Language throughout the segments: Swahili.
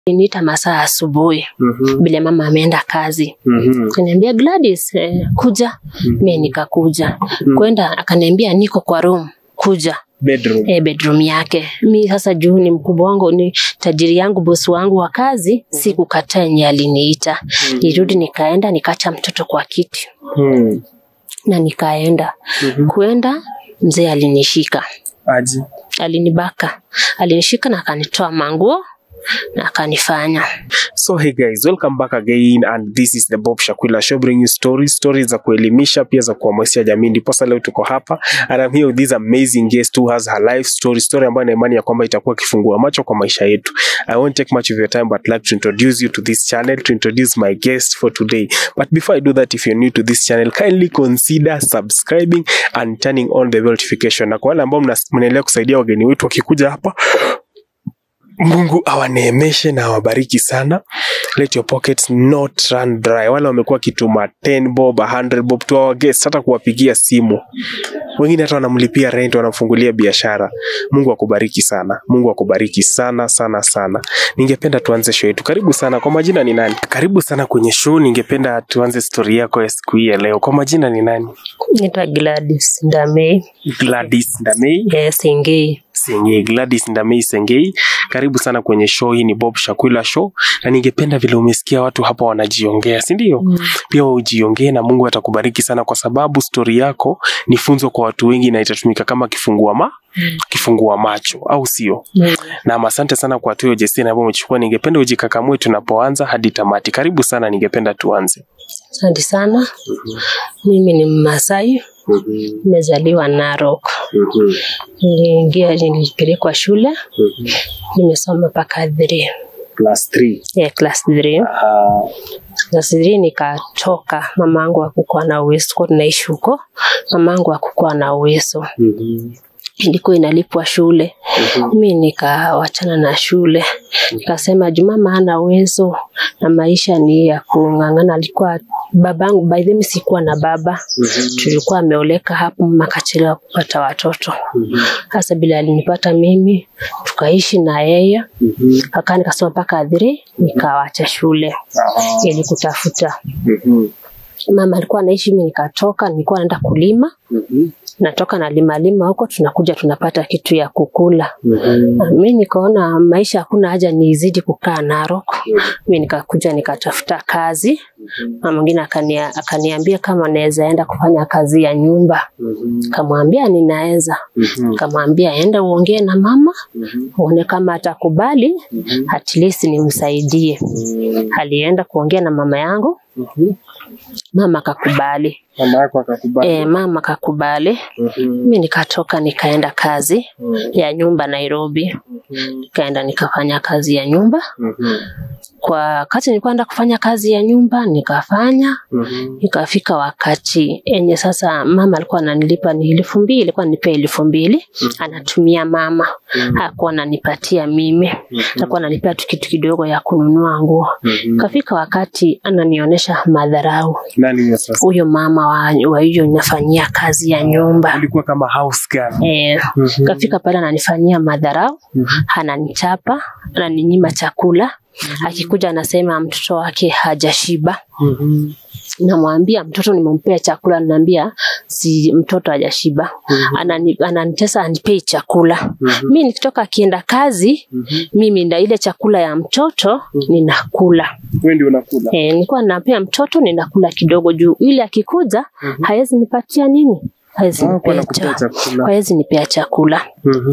Aliniita masaa asubuhi Mhm. vile mama ameenda kazi. Mhm. Akaniambia Gladys, eh, kuja. Mimi nikakuja. Kwenda akaniambia niko kwa room, kuja Bedroom. eh, bedroom yake. Mi sasa juu ni mkubwa wangu, ni tajiri yangu, bosi wangu wa kazi, sikukataa yenye aliniita. Nirudi nikaenda nikaacha mtoto kwa kiti Mhm. na nikaenda Mhm. kuenda, mzee alinishika, Aje. alinibaka, alinishika na akanitoa manguo na akanifanya So hey guys, welcome back again and this is the Bob Shakwila Show bringing you stories, stories za kuelimisha pia za kuhamasisha jamii. Ndiposa leo tuko hapa and I'm here with this amazing guest who has her life story, story ambayo na imani ya kwamba itakuwa kifungua macho kwa maisha yetu. I won't take much of your time but like to introduce you to this channel, to introduce my guest for today. But before I do that, if you're new to this channel, kindly consider subscribing and turning on the bell notification. Na kwa wale ambao mna- mnaendelea kusaidia wageni wetu wakikuja hapa Mungu awaneemeshe na awabariki sana. Let your pockets not run dry. Wale wamekuwa kituma 10 bob, 100 bob to our guests, hata kuwapigia simu. Wengine hata wanamlipia rent, wanamfungulia biashara. Mungu akubariki sana. Mungu akubariki sana sana sana. Ningependa tuanze show yetu. Karibu sana. Kwa majina ni nani? Karibu sana kwenye show. Ningependa tuanze story yako ya siku hii ya leo. Kwa majina ni nani? Naitwa Gladys Ndamei Gladys Ndamei. eh, Sengei. Sengei, Gladys Ndamei Sengei, karibu sana kwenye show hii. Ni Bob Shakwila Show, na ningependa vile umesikia watu hapa wanajiongea, si ndio? Mm. Pia wewe ujiongee na Mungu atakubariki sana, kwa sababu stori yako ni funzo kwa watu wengi na itatumika kama kifungua ma Mm. kifungua macho, au sio? Mm. Na asante sana kwa hatua jesini ambayo umechukua. Ningependa ujikakamue tunapoanza hadi tamati. Karibu sana, ningependa tuanze. Asante sana. Mimi ni Mmasai, nimezaliwa Narok. Niliingia, nilipelekwa shule, nimesoma mpaka 3 Class 3. yeah, class 3 class 3 nikatoka. Mama yangu hakukuwa na uwezo, tulikuwa tunaishi huko, mama yangu hakukuwa na uwezo, ilikuwa inalipwa shule. Mi nikawachana na shule, nikasema juu mama hana uwezo na maisha ni ya kung'ang'ana. Alikuwa babangu, by the way sikuwa na baba, tulikuwa ameoleka hapo, mama akachelewa kupata watoto. Sasa bila alinipata mimi, tukaishi na yeye kakaa, nikasoma mpaka adhiri, nikawacha shule ili kutafuta. Mama alikuwa anaishi, mimi nikatoka, nilikuwa naenda kulima, natoka na lima lima huko, tunakuja tunapata kitu ya kukula. Mi nikaona maisha hakuna haja nizidi kukaa Narok. Mi nikakuja nikatafuta kazi. Mama mwingine akania, akaniambia kama naweza enda kufanya kazi ya nyumba. Kamwambia ninaweza. Kamwambia enda uongee na mama uone kama atakubali, at least nimsaidie. Alienda kuongea na mama yangu, mama akakubali. Mama yako akakubali. E, mama akakubali. Mi nikatoka nikaenda kazi ya nyumba Nairobi, nikaenda nikafanya kazi ya nyumba. Kwa wakati nilikuwa naenda kufanya kazi ya nyumba nikafanya, ikafika wakati enye sasa mama alikuwa ananilipa ni elfu mbili, alikuwa ananipea elfu mbili anatumia mama, hakuwa ananipatia mimi, alikuwa ananipea tu kitu kidogo ya kununua nguo. Ikafika wakati ananionyesha madharau Nani huyo sasa? huyo mama wa, wa hiyo nafanyia kazi ya nyumba Alikuwa kama house girl. eh, kafika pale ananifanyia madharau, ananichapa, ananinyima chakula. Akikuja anasema mtoto wake hajashiba. Namwambia mtoto nimempea chakula, ananiambia si mtoto hajashiba. Anani, ananitesa anipei chakula. Mi nikitoka akienda kazi, mimi nda ile chakula ya mtoto ninakula. Wewe ndio unakula. Eh, nilikuwa napea mtoto ninakula kidogo juu ili akikuja hawezi nipatia nini? Hawezi Ah, kwa nipea nakupea cha, chakula. hawezi nipea chakula.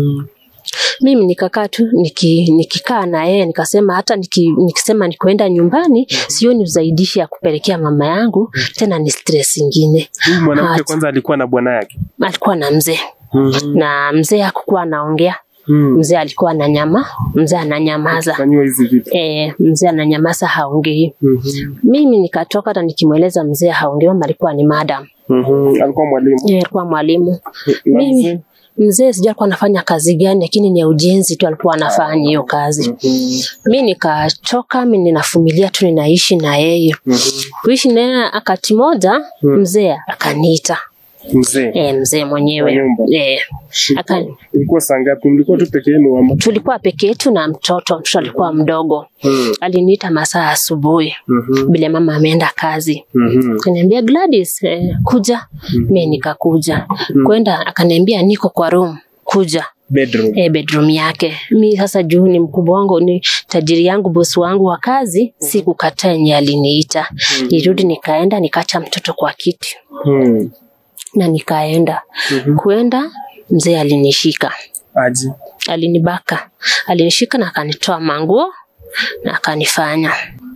Mimi nikakaa tu niki, nikikaa na yeye nikasema hata niki, nikisema nikuenda nyumbani sioni uzaidishi ya kupelekea mama yangu tena ni stress ingine. Huyu mwanamke Hata. kwanza alikuwa na bwana yake. Alikuwa na mzee na mzee hakukuwa anaongea, mzee alikuwa ananyama, mzee ananyamaza. Fanyiwa hizi vitu. E, mzee ananyamaza haongei. Mimi nikatoka hata nikimweleza mzee haongei, mama alikuwa ni madam, Alikuwa mwalimu. yeye alikuwa mwalimu. Na Mimi mzee? mzee sijui alikuwa anafanya kazi gani, lakini ni ya ujenzi tu alikuwa anafanya hiyo kazi. Mi nikachoka, mi ninafumilia tu, ninaishi na yeye kuishi naye. Wakati moja mzee akaniita Mzee. e, mzee Kwa mwenyewe nyumba. e, aka, Ilikuwa saa ngapi? Mlikuwa tu peke yenu ama? tulikuwa peke yetu na mtoto mtoto alikuwa mdogo Mm. aliniita masaa asubuhi Mhm. vile mama ameenda kazi Mhm. akaniambia Gladys eh, kuja mi nikakuja kwenda akaniambia niko kwa room kuja Bedroom. eh, bedroom yake mi sasa juu ni mkubwa wangu ni tajiri yangu bosi wangu wa kazi sikukataa yenye aliniita nirudi nikaenda nikaacha mtoto kwa kiti Mm. na nikaenda Mhm. kuenda mzee alinishika Aje. alinibaka alinishika na akanitoa manguo na akanifanya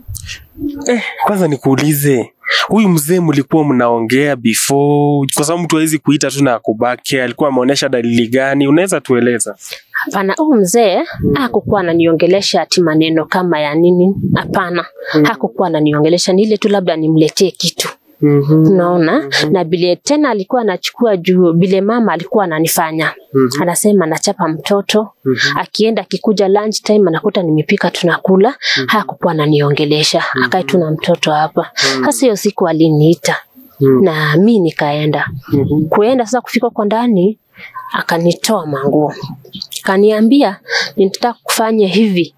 Eh, kwanza nikuulize huyu mzee mlikuwa mnaongea before, kwa sababu mtu hawezi kuita tu na akubake. Alikuwa ameonyesha dalili gani? Unaweza tueleza? Hapana, huyu mzee hakukuwa ananiongelesha ati maneno kama ya nini. Hapana, hakukuwa ananiongelesha, ni ile tu labda nimletee kitu Mhm. unaona na bile tena alikuwa anachukua juu bile mama alikuwa ananifanya Mhm. anasema anachapa mtoto akienda akikuja lunch time anakuta nimepika tunakula hakukuwa ananiongelesha akae tu na mtoto hapa sasa hiyo siku aliniita Mhm. na mi nikaenda Mhm. kuenda sasa kufika kwa ndani akanitoa manguo kaniambia nitataka kufanya hivi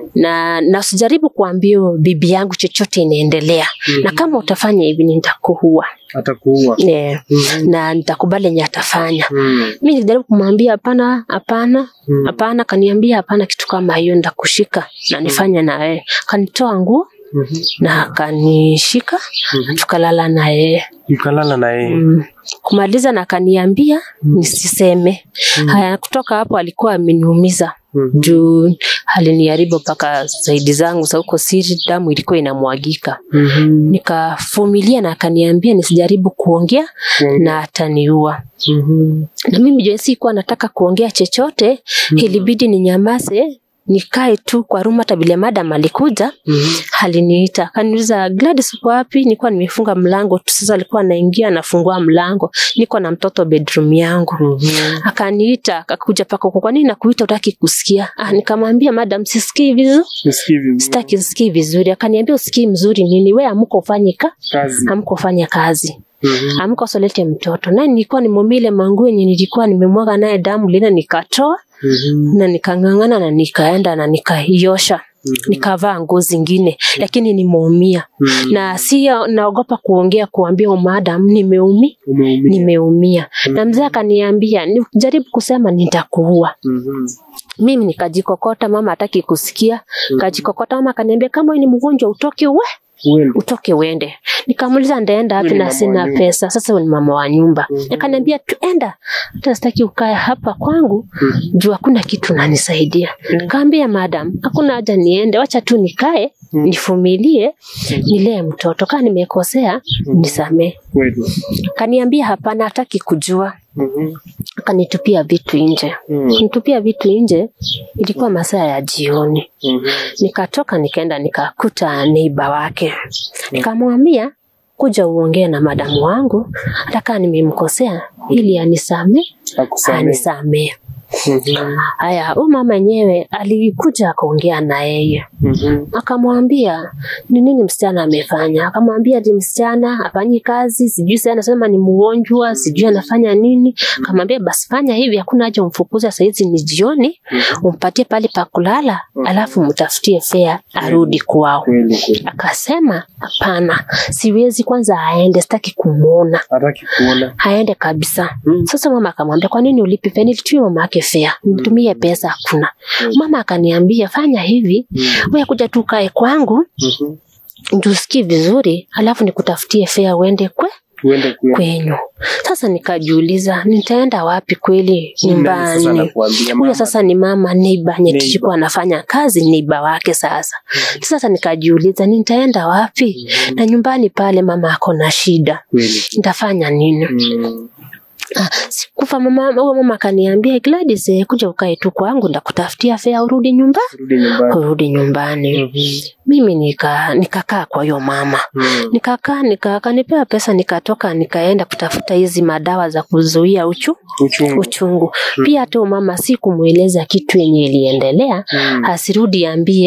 na na usijaribu kuambia bibi yangu chochote inaendelea na kama utafanya hivi nitakuua Atakuua. yeah. Mhm. na nitakubali yenye atafanya Mhm. mi nilijaribu kumwambia hapana hapana hapana kaniambia hapana kitu kama hiyo nitakushika na nifanye na yeye kanitoa nguo Mhm. na akanishika tukalala na yeye Mkalala na yeye. Mm. kumaliza na akaniambia nisiseme haya kutoka hapo alikuwa ameniumiza Mhm. juu aliniharibu mpaka zaidi zangu za huko siri damu ilikuwa inamwagika Mhm. nikavumilia na akaniambia nisijaribu kuongea Kuongea. na ataniua Mhm. na mimi jua sikuwa nataka kuongea chochote ilibidi ninyamaze nikae tu kwa room hata vile madam alikuja Mhm. aliniita akaniuliza Gladys uko wapi nilikuwa nimefunga mlango tu sasa alikuwa anaingia anafungua mlango niko na mtoto bedroom yangu Mhm. akaniita akakuja paka huko kwa nini nakuita utaki kusikia ah nikamwambia madam sisikii vizuri Nisikii vizuri. sitaki sikii vizuri akaniambia usikii mzuri nini we amko ufanye ka Kazi. amko ufanye kazi Mhm. amko usolete mtoto na nilikuwa nimumile manguo yenye nilikuwa nimemwaga naye damu lina nikatoa Mhm. na nikang'ang'ana na nikaenda na nikaiosha nikavaa nguo zingine lakini nimeumia Mhm. na si naogopa kuongea kuambia madam nimeumi Umeumia. nimeumia na mzee akaniambia jaribu kusema nitakuua Mhm. mimi nikajikokota mama hataki kusikia kajikokota mama akaniambia kama wewe ni mgonjwa utoke we Uende. utoke uende nikamuuliza ndaenda wapi Wewe ni na mama wa sina nyumba. pesa sasa wewe ni mama wa nyumba Mhm. akaniambia tuenda hata sitaki ukae hapa kwangu juu hakuna kitu nanisaidia nikaambia madam hakuna haja niende wacha tu nikae nifumilie nilee mtoto kaa nimekosea nisamee Kweli. kaniambia hapana hataki kujua Mhm. akanitupia vitu nje Mhm. nitupia vitu nje ilikuwa masaa ya jioni Mhm. nikatoka nikaenda nikakuta neiba wake nikamwambia kuja uongee na madamu wangu hata kaa nimemkosea ili anisame Akusamehe. anisamee Mhm. haya huyu mama yenyewe alikuja akaongea na yeye Mhm. akamwambia ni nini msichana amefanya akamwambia ati msichana afanyi kazi sijui sasa anasema ni mgonjwa sijui anafanya nini akamwambia basi fanya hivi hakuna haja umfukuze saizi ni jioni umpatie pale pa kulala alafu mtafutie fea arudi kwao Kweli kweli. akasema hapana siwezi kwanza aende sitaki kumwona Hataki kuona. aende kabisa Mm. sasa mama akamwambia kwa nini ulipi fea nilitumia mama yake fea nitumie pesa hakuna mama akaniambia fanya hivi wewe kuja tu kae kwangu Mhm. ndio usikie vizuri alafu nikutafutie fea uende kwe Uende kule. kwenyu sasa nikajiuliza nitaenda wapi kweli Sasa nyumbani nakuambia huyo mama. sasa ni mama neiba nye Neighbor. tulikuwa anafanya kazi neiba wake sasa sasa nikajiuliza nitaenda wapi na nyumbani pale mama ako na shida Kweli. nitafanya nini Mhm. Ah, sikufa mama huyo mama akaniambia Gladys eh, kuja ukae tu kwangu ndakutafutia fea urudi nyumba Rudi nyumbani. urudi nyumbani Mhm. mimi nika nikakaa kwa hiyo mama Mhm. nikakaa nika akanipewa pesa nikatoka nikaenda kutafuta hizi madawa za kuzuia uchu Uchungu. uchungu pia hata huyo mama si kumweleza kitu yenye iliendelea Mhm. asirudi ambie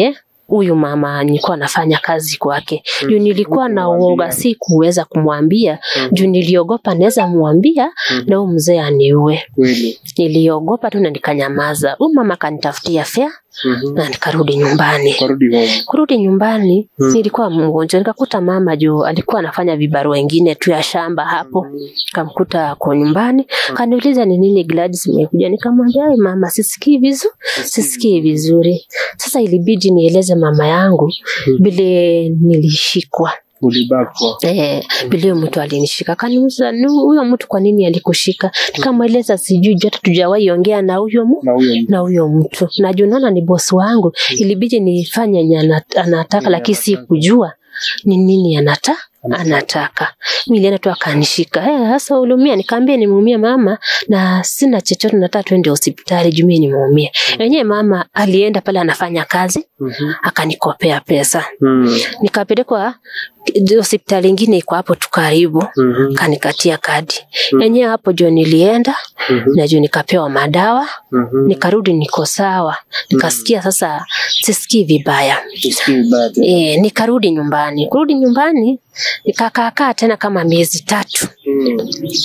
huyu mama nilikuwa nafanya kazi kwake juu nilikuwa na Hukumwambia. uoga si kuweza kumwambia juu niliogopa naweza mwambia na huyu mzee aniue Kweli. niliogopa tu na nikanyamaza huyu mama akanitafutia fea Mhm. na nikarudi nyumbani Karudi home. kurudi nyumbani Hmm. nilikuwa mgonjwa nikakuta mama juu alikuwa anafanya vibarua wengine tu ya shamba hapo kamkuta kwa nyumbani kaniuliza ni nini Gladys imekuja nikamwambia "Ai, mama sisikii vizuri sisikii vizuri sasa ilibidi nieleze mama yangu vile nilishikwa Ulibakwa. Eh, vile huyo mtu alinishika kaniuliza "Nu- huyo mtu kwa nini alikushika nikamweleza sijui juu hata tujawahi ongea na huyo mu Na huyo mtu. na huyo mtu na juu naona ni bosi wangu ilibidi nifanye yenye ana- anataka Yenye lakini si anataka. kujua ni nini anata anataka miliana tu akanishika Eh, sasa ulumia nikaambia nimeumia mama na sina chochote nataka twende hospitali juu mimi nimeumia wenyewe mama alienda pale anafanya kazi Mhm. akanikopea pesa Mm. nikapelekwa hospitali ingine iko hapo tu karibu Mhm. kanikatia kadi yenyewe hapo juu nilienda Mhm. na juu nikapewa madawa Mhm. nikarudi niko sawa nikasikia sasa sisikii vibaya Usikii vibaya tena. e, nikarudi nyumbani kurudi nyumbani nikakaakaa tena kama miezi tatu Mm.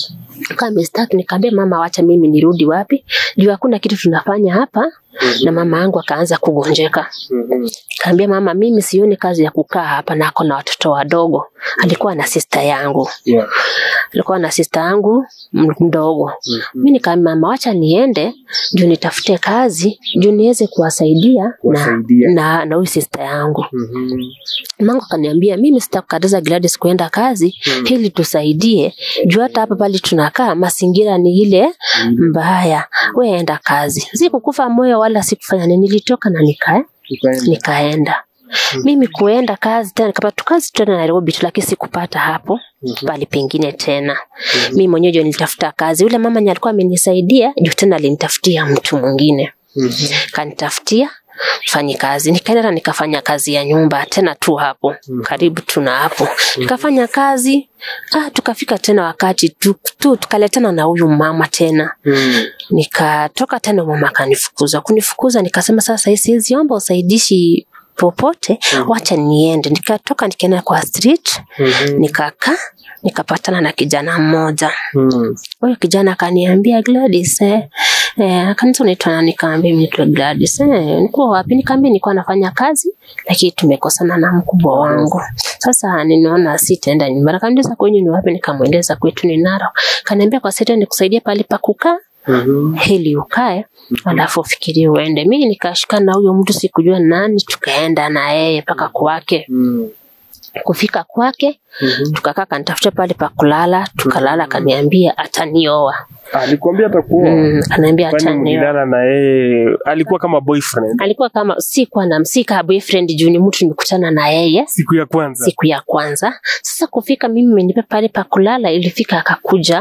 kaa miezi tatu nikaambia mama wacha mimi nirudi wapi juu hakuna kitu tunafanya hapa na mama yangu akaanza kugonjeka Mhm. kaambia mama mimi sioni kazi ya kukaa hapa nako na watoto wadogo alikuwa na sista yangu Yeah. alikuwa na sista yangu m- mdogo Mhm. mi nikaambia mama wacha niende juu nitafute kazi juu niweze kuwasaidia na Kuwasaidia. na na huyu sista yangu Mhm. mangu akaniambia mimi sitakukataza Gladys kuenda kazi Mm. ili tusaidie juu hata hapa pale tunakaa mazingira ni ile mbaya we enda kazi sikukufa moyo wala sikufanya nini nilitoka na nika, Ukaenda. nikaenda mimi kuenda kazi tena nikapata kazi tena Nairobi tu lakini sikupata hapo pali pengine tena mimi mwenyewe ndio nilitafuta kazi yule mama nye alikuwa amenisaidia juu tena alinitafutia mtu mwingine Mhm. kanitafutia fanyi kazi nikaenda na nikafanya kazi ya nyumba tena tu hapo karibu tuna hapo nikafanya kazi ah, tukafika tena wakati tu, tu tukaletana na huyu mama tena Mm. nikatoka tena mama akanifukuza kunifukuza nikasema sasa hii siwezi omba usaidishi popote wacha niende nikatoka nikaenda kwa street Mhm. nikakaa nikapatana na kijana mmoja Mm. huyo kijana akaniambia Gladys eh, eh, kanisa unaitwa nani? Nikaambia mimi naitwa Gladys. Eh, nikuwa wapi? Nikaambia nilikuwa nafanya kazi lakini tumekosana na mkubwa wangu. Sasa ninaona sitaenda nyumbani. Akaniuliza kwenyu ni wapi? Nikamweleza kwetu ni Narok. Kaniambia kwa sasa nikusaidia pale pa kukaa Mhm. ili ukae alafu ufikirie uende. Mimi nikashikana na huyo mtu sikujua nani, tukaenda na yeye mpaka kwake. Mm. Kufika kwake Mhm. tukakaa, kanitafuta pale pa kulala, tukalala, kaniambia atanioa. Alikwambia atakuoa. Mm, kaniambia Kwani atanioa. mlilala na yeye alikuwa kama boyfriend alikuwa kama sikuwa na msika boyfriend juu ni mtu nimekutana na yeye siku ya kwanza. siku ya kwanza sasa kufika mimi menipa pale pa kulala ilifika akakuja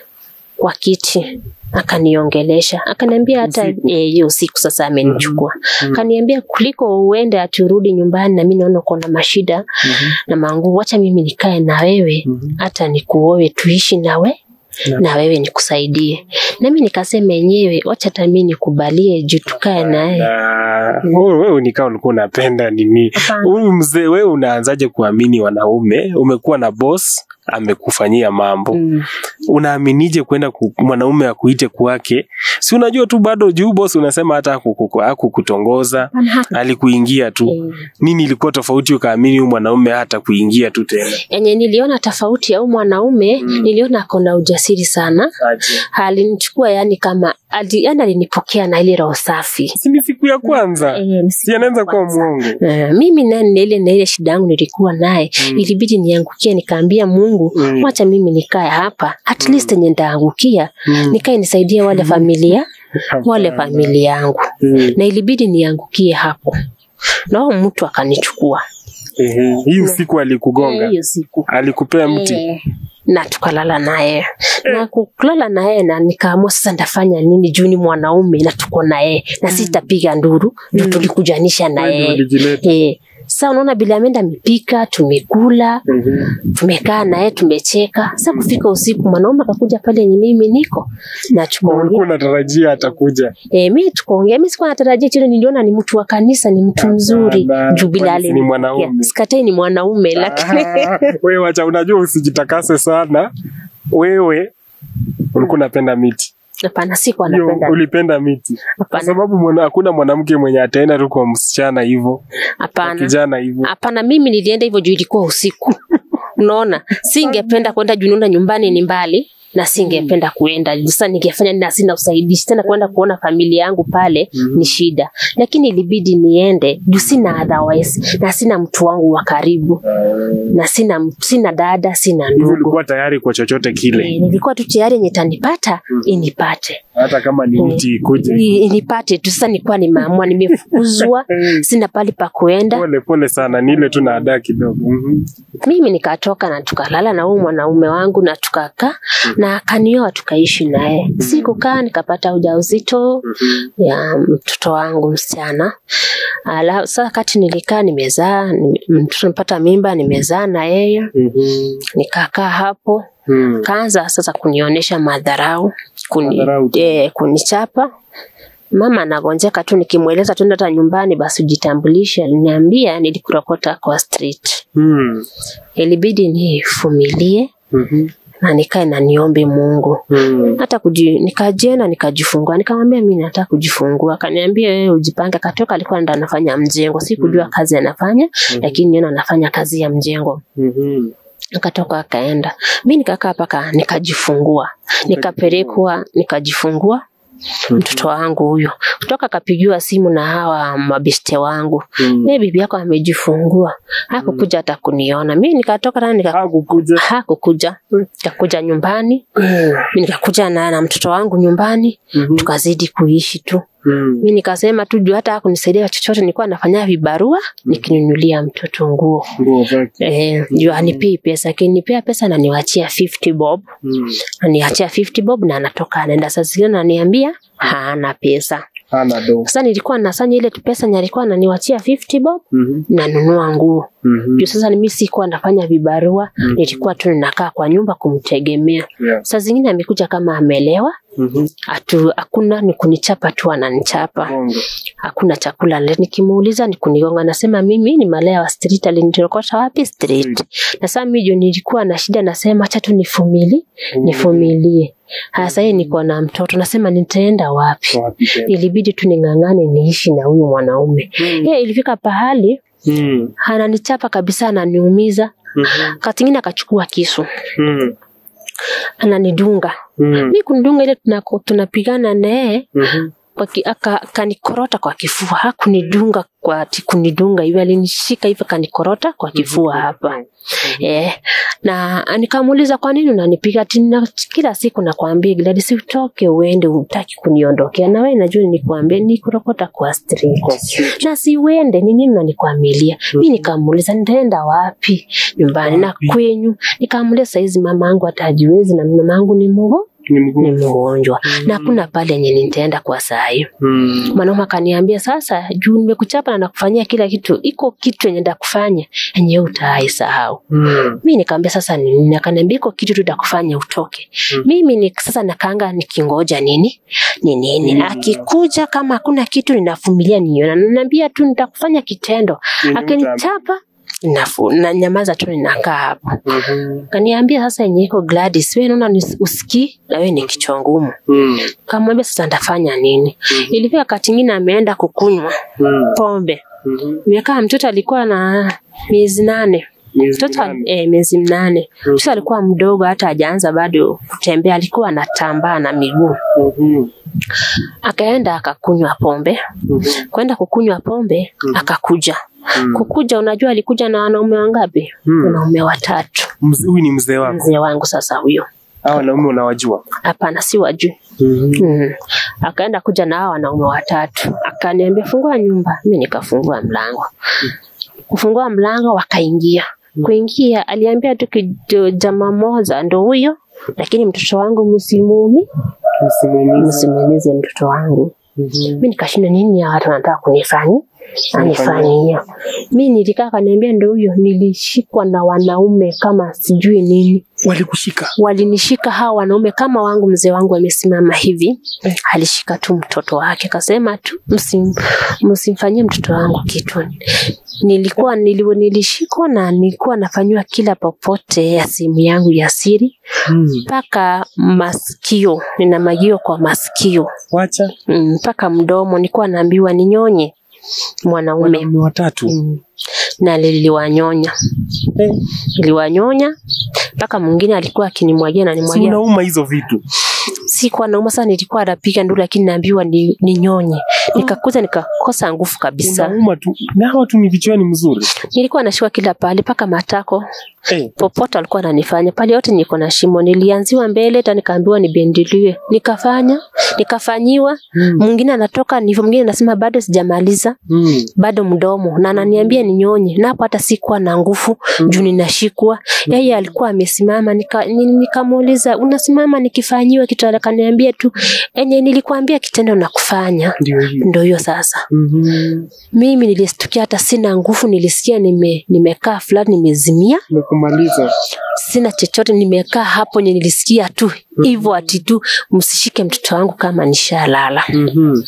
kwa kiti akaniongelesha akaniambia hata Usiku? eh, hiyo usiku sasa amenichukua Mhm. akaniambia kuliko uende aturudi nyumbani na mimi naona uko na mashida Mhm. na mangu wacha mimi nikae na wewe Mhm. hata nikuoe tuishi nawe Na- na wewe nikusaidie nami nikasema yenyewe wacha hata mimi nikubalie juu tukae naye Na wewe wewe nikaa ulikuwa unapenda nini? Hapana. Huyu mzee wewe unaanzaje kuamini wanaume? Umekuwa na boss amekufanyia mambo. Mm. Unaaminije kwenda ku, mwanaume akuite kwake? Si unajua tu bado juu boss unasema hata hakuku- hakukutongoza, Hapana, hata- alikuingia tu. Eh. Nini ilikuwa tofauti ukaamini huyu mwanaume hata kuingia tu tena? yenye niliona tofauti ya huyu mwanaume Mm. niliona ako na ujasiri sana Aje. alinichukua yani kama ali, yani alinipokea na ile roho safi Si ni siku ya kwanza? Eh, ni Si anaweza kuwa mwongo. Eh, mimi nani na ile na ile shida yangu nilikuwa naye Mm. ilibidi niangukie nikaambia Mungu Mm. wacha mimi nikae hapa at least yenye nitaangukia Mm. nikae nisaidie wale familia wale Hapana. familia yangu Mm. na ilibidi niangukie hapo na huyo mtu akanichukua Ehe, hii usiku alikugonga, Eh, hiyo siku alikupea mti. Eh, na tukalala naye na kulala naye na nikaamua sasa ndafanya nini juu ni mwanaume na tuko naye na sitapiga nduru juu tulikujanisha na Wewe ndio yeye ulijileta. Eh, Sasa unaona bila ameenda amepika, tumekula, Mhm. tumekaa naye tumecheka. Sasa kufika usiku mwanaume akakuja pale yenye mimi niko na tukaongea. Ulikuwa unatarajia atakuja. Eh, mimi tukaongea. Mimi sikuwa natarajia chile, niliona ni mtu wa kanisa, ni mtu mzuri. Hapana, Juu bila kwani si ni mwanaume? Sikatai ni mwanaume lakini Ah, wewe wacha, unajua usijitakase sana. Wewe ulikuwa unapenda miti. hapana, sikuwa Hiyo, napenda. ulipenda miti. Kwa Hapana, sababu mwana- hakuna mwanamke mwenye ataenda tu kwa msichana hivyo, kwa hapana. kijana hivyo. Hapana, mimi nilienda hivyo juu ilikuwa usiku. Unaona, singependa kwenda juu naona nyumbani ni mbali na singependa kuenda. Sasa ningefanya na sina usaidizi tena kwenda kuona familia yangu pale Mhm. ni shida, lakini ilibidi niende juu sina otherwise, na sina mtu wangu wa karibu na sina sina dada, sina Hivyo ndugu. ulikuwa tayari kwa chochote kile, Eh, nilikuwa tu tayari yenye tanipata inipate hata kama ni mti ikuje. I- inipate tu. Sasa nilikuwa nimeamua, nimefukuzwa, sina pali pa kuenda. Pole pole sana, ni ile tu na adaa kidogo. Mhm. mimi nikatoka na tukalala na huyu mwanaume wangu na tukakaa na akanioa tukaishi naye. Sikukaa nikapata ujauzito ya mtoto wangu msichana. Ala, sasa kati nilikaa nimezaa, nime- mtoto nipata mimba nimezaa na yeye, Mhm. nikakaa hapo Mhm. kaanza sasa kunionyesha madharau kuni, Madharau tu. eh, kunichapa mama anagonjeka tu nikimweleza tu hata nyumbani basi ujitambulishe aliniambia nilikurokota kwa street Mhm. ilibidi nivumilie Mhm. na nikae na niombe Mungu Mhm. hata kuji, nikajienda nikajifungua. Nikamwambia mimi nataka kujifungua, akaniambia wewe ujipange. Katoka alikuwa ndo anafanya mjengo, sikujua kazi anafanya, lakini niona anafanya kazi ya mjengo. Mhm. Akatoka akaenda, mi nikakaa paka nikajifungua, nikapelekwa nikajifungua mtoto wangu huyo. Kutoka akapigiwa simu na hawa mabeste wangu, Mhm. eh, bibi yako amejifungua. Hakukuja hata kuniona. Mi nikatoka tena nika Hakukuja. hakukuja nikakuja nyumbani mi nikakuja na, na mtoto wangu nyumbani Mhm. tukazidi kuishi tu Mhm. mi nikasema tu juu hata hakunisaidia chochote nilikuwa nafanya vibarua nikinunulia mtoto nguo Nguo zake. Eh, juu anipei pesa akinipea pesa naniwachia 50 bob Mhm. aniachia 50 bob na anatoka anaenda saa zingine ananiambia hana pesa Hana do. sasa nilikuwa nasanya ile pesa nye alikuwa ananiwachia 50 bob Mhm. nanunua nguo Mhm. juu sasa mimi sikuwa nafanya vibarua nilikuwa tu ninakaa kwa nyumba kumtegemea Yeah. saa zingine amekuja kama amelewa Mhm. atu hakuna ni kunichapa tu ananichapa Bongo. hakuna chakula le nikimuuliza ni kunigonga nasema mimi ni malaya wa street alinitokota wapi street na sasa mimi jo nilikuwa na shida nasema acha tu nifumili nifumilie hasa yeye niko na mtoto nasema nitaenda wapi Wapi tena? ilibidi tu ning'ang'ane niishi na huyu mwanaume Mhm. yeye ilifika pahali Mhm. ananichapa kabisa ananiumiza Mhm. katingine akachukua kisu Mhm. ananidunga Mhm. mi kunidunga ile tunako- tunapigana naye Mhm. kwa ki- aka- akanikorota kwa kifua hakunidunga kwa ati kunidunga hivi alinishika hivi akanikorota kwa kifua hapa eh, na nikamuuliza kwa nini unanipiga ati na, kila siku nakwambia Gladys utoke uende utaki kuniondokea na wewe najua nikuambia nikurokota kwa street Kwa street. na si uende ni nini unanikwamilia mi nikamuuliza nitaenda wapi nyumbani na Wapi? kwenyu nikamuuliza saizi mama yangu hata hajiwezi na mama yangu ni mgo Ni ni mguu. mgonjwa na hakuna pale yenye nitaenda kwa saa hii Mhm. mwanaume akaniambia sasa juu nimekuchapa na nakufanyia kila kitu iko kitu yenye ndakufanya yenye utaisahau Mhm. mi nikaambia sasa ni nini akaniambia iko kitu tu ndakufanya utoke Mm. mimi ni sasa nakanga nikingoja nini ni nini Mm. akikuja kama hakuna kitu ninavumilia niona nanaambia tu nitakufanya kitendo Ni akinichapa nafu na nyamaza tu ninakaa hapo Mhm. kaniambia sasa yenye iko Gladys wewe naona ni usikii na wewe ni kichwa ngumu Mhm. kamwambia sasa ndafanya nini ilifika wakati ingine ameenda kukunywa Mhm. pombe Mhm. miaka mtoto alikuwa na miezi nane Miezi mtoto minane. eh, miezi mnane Mhm. mtoto alikuwa mdogo hata hajaanza bado kutembea alikuwa anatambaa na miguu Mhm. akaenda akakunywa pombe Mhm. kwenda kukunywa pombe akakuja Mhm. kukuja unajua alikuja na wanaume wangapi Mhm. wanaume watatu Mzee- Huyu ni mzee wako. mzee wangu sasa huyo Hao wanaume unawajua? hapana si wajui Mhm. Mm. Akaenda kuja na hao wanaume watatu, akaniambia fungua nyumba, mi nikafungua mlango. Kufungua mlango wakaingia. Kuingia aliambia tu kido- jamaa moja ndo huyo, lakini mtoto wangu msimumi, Msimamizi. msimamize mtoto wangu. Mhm. Mi nikashinda nini ya watu wanataka kunifanya anifanyie. Mi nilikaa kaniambia, ndo huyo nilishikwa na wanaume kama sijui nini Walikushika. walinishika hawa wanaume kama wangu. Mzee wangu amesimama hivi, alishika tu mtoto wake, akasema tu msim, msimfanyie mtoto wangu kitu. Nilikuwa nili, nilishikwa na nilikuwa nafanyiwa kila popote ya simu yangu ya siri Mm. mpaka masikio, nina magio kwa masikio Wacha. Mm, mpaka mdomo, nilikuwa naambiwa ninyonye mwanaume Wanaume watatu. mm. na niliwanyonya Eh. niliwanyonya mpaka mwingine alikuwa akinimwagia na Si nimwagia unauma hizo vitu. sikuwa nauma sana, nilikuwa napiga nduru, lakini naambiwa ni, ninyonye. Nikakuza nikakosa nguvu kabisa. Unauma tu. Na hawa tu ni vichwani mzuri. Nilikuwa nashikwa kila pahali, mpaka matako, Eh. popote alikuwa ananifanya pale, yote niko na shimo. Nilianziwa mbele, hata nikaambiwa nibendilie, nikafanya, nikafanyiwa. Mm. Mwingine anatoka nivo, mwingine anasema bado sijamaliza, Mm. bado mdomo, na ananiambia ninyonye, na hapo hata sikuwa na nguvu juu ninashikwa. Yeye alikuwa amesimama, nika- ni- nikamuuliza unasimama nikifanyiwa kitu, akaniambia tu enye nilikuambia kitendo na kufanya Ndio hiyo. ndo hiyo sasa. Mhm. Mimi nilistukia hata sina nguvu, nilisikia nime, nimekaa fulani nimezimia, Nimekumaliza. sina chochote, nimekaa hapo nye nilisikia tu hivyo ati tu msishike mtoto wangu kama nishalala. Mhm.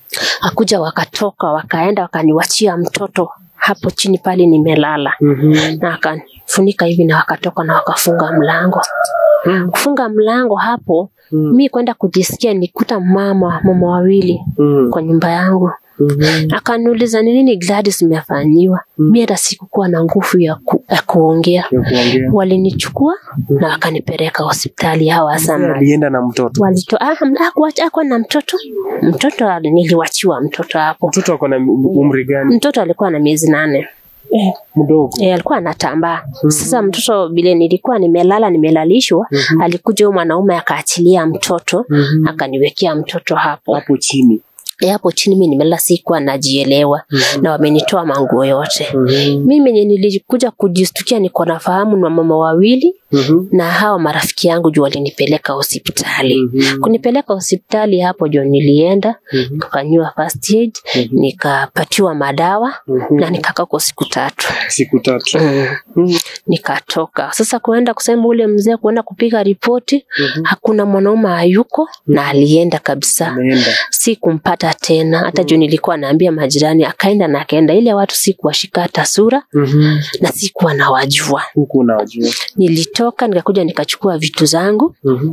Akuja wakatoka wakaenda wakaniwachia mtoto hapo chini pale nimelala, Mhm. na akanifunika hivi na wakatoka na wakafunga mlango. Mm. Kufunga mlango hapo, Mm. mi kwenda kujisikia nikuta mama mama wawili Mm. kwa nyumba yangu Mhm. akaniuliza ni nini Gladys umefanyiwa. Mm. Mi hata sikukuwa na nguvu ya, ku, ya kuongea. Ya kuongea. Walinichukua na wakanipeleka hospitali hawa sana Alienda na mtoto. walito ah, hakuacha akuwa na mtoto mtoto ali- niliwachiwa mtoto hapo. Mtoto ako na umri gani? Mtoto alikuwa na miezi nane Eh, mdogo. e, alikuwa anatambaa. Sasa mtoto vile nilikuwa nimelala nimelalishwa, Mhm. alikuja huyo mwanaume akaachilia mtoto Mhm. akaniwekea mtoto hapo Hapo chini. E, hapo chini mi nimelala, sikuwa najielewa Mhm. na wamenitoa manguo yote. Mhm. Mimi menye nilikuja kujistukia niko nafahamu na mama wawili Mhm. na hawa marafiki yangu juu walinipeleka hospitali. Mhm. Kunipeleka hospitali hapo juu nilienda Mhm. nikafanyiwa first aid, Mhm. nikapatiwa madawa Mhm. na nikakaa kwa siku tatu. Siku tatu. Mm. Mhm. Nikatoka sasa kuenda kusema ule mzee kuenda kupiga ripoti, Mhm. hakuna mwanaume hayuko na alienda kabisa. Ameenda. Sikumpata tena hata juu nilikuwa naambia majirani, akaenda na akaenda. Ile watu sikuwashika hata sura Mhm. na sikuwa nawajua. Huku unawajua. Nilitoka nikakuja nikachukua vitu zangu Mhm.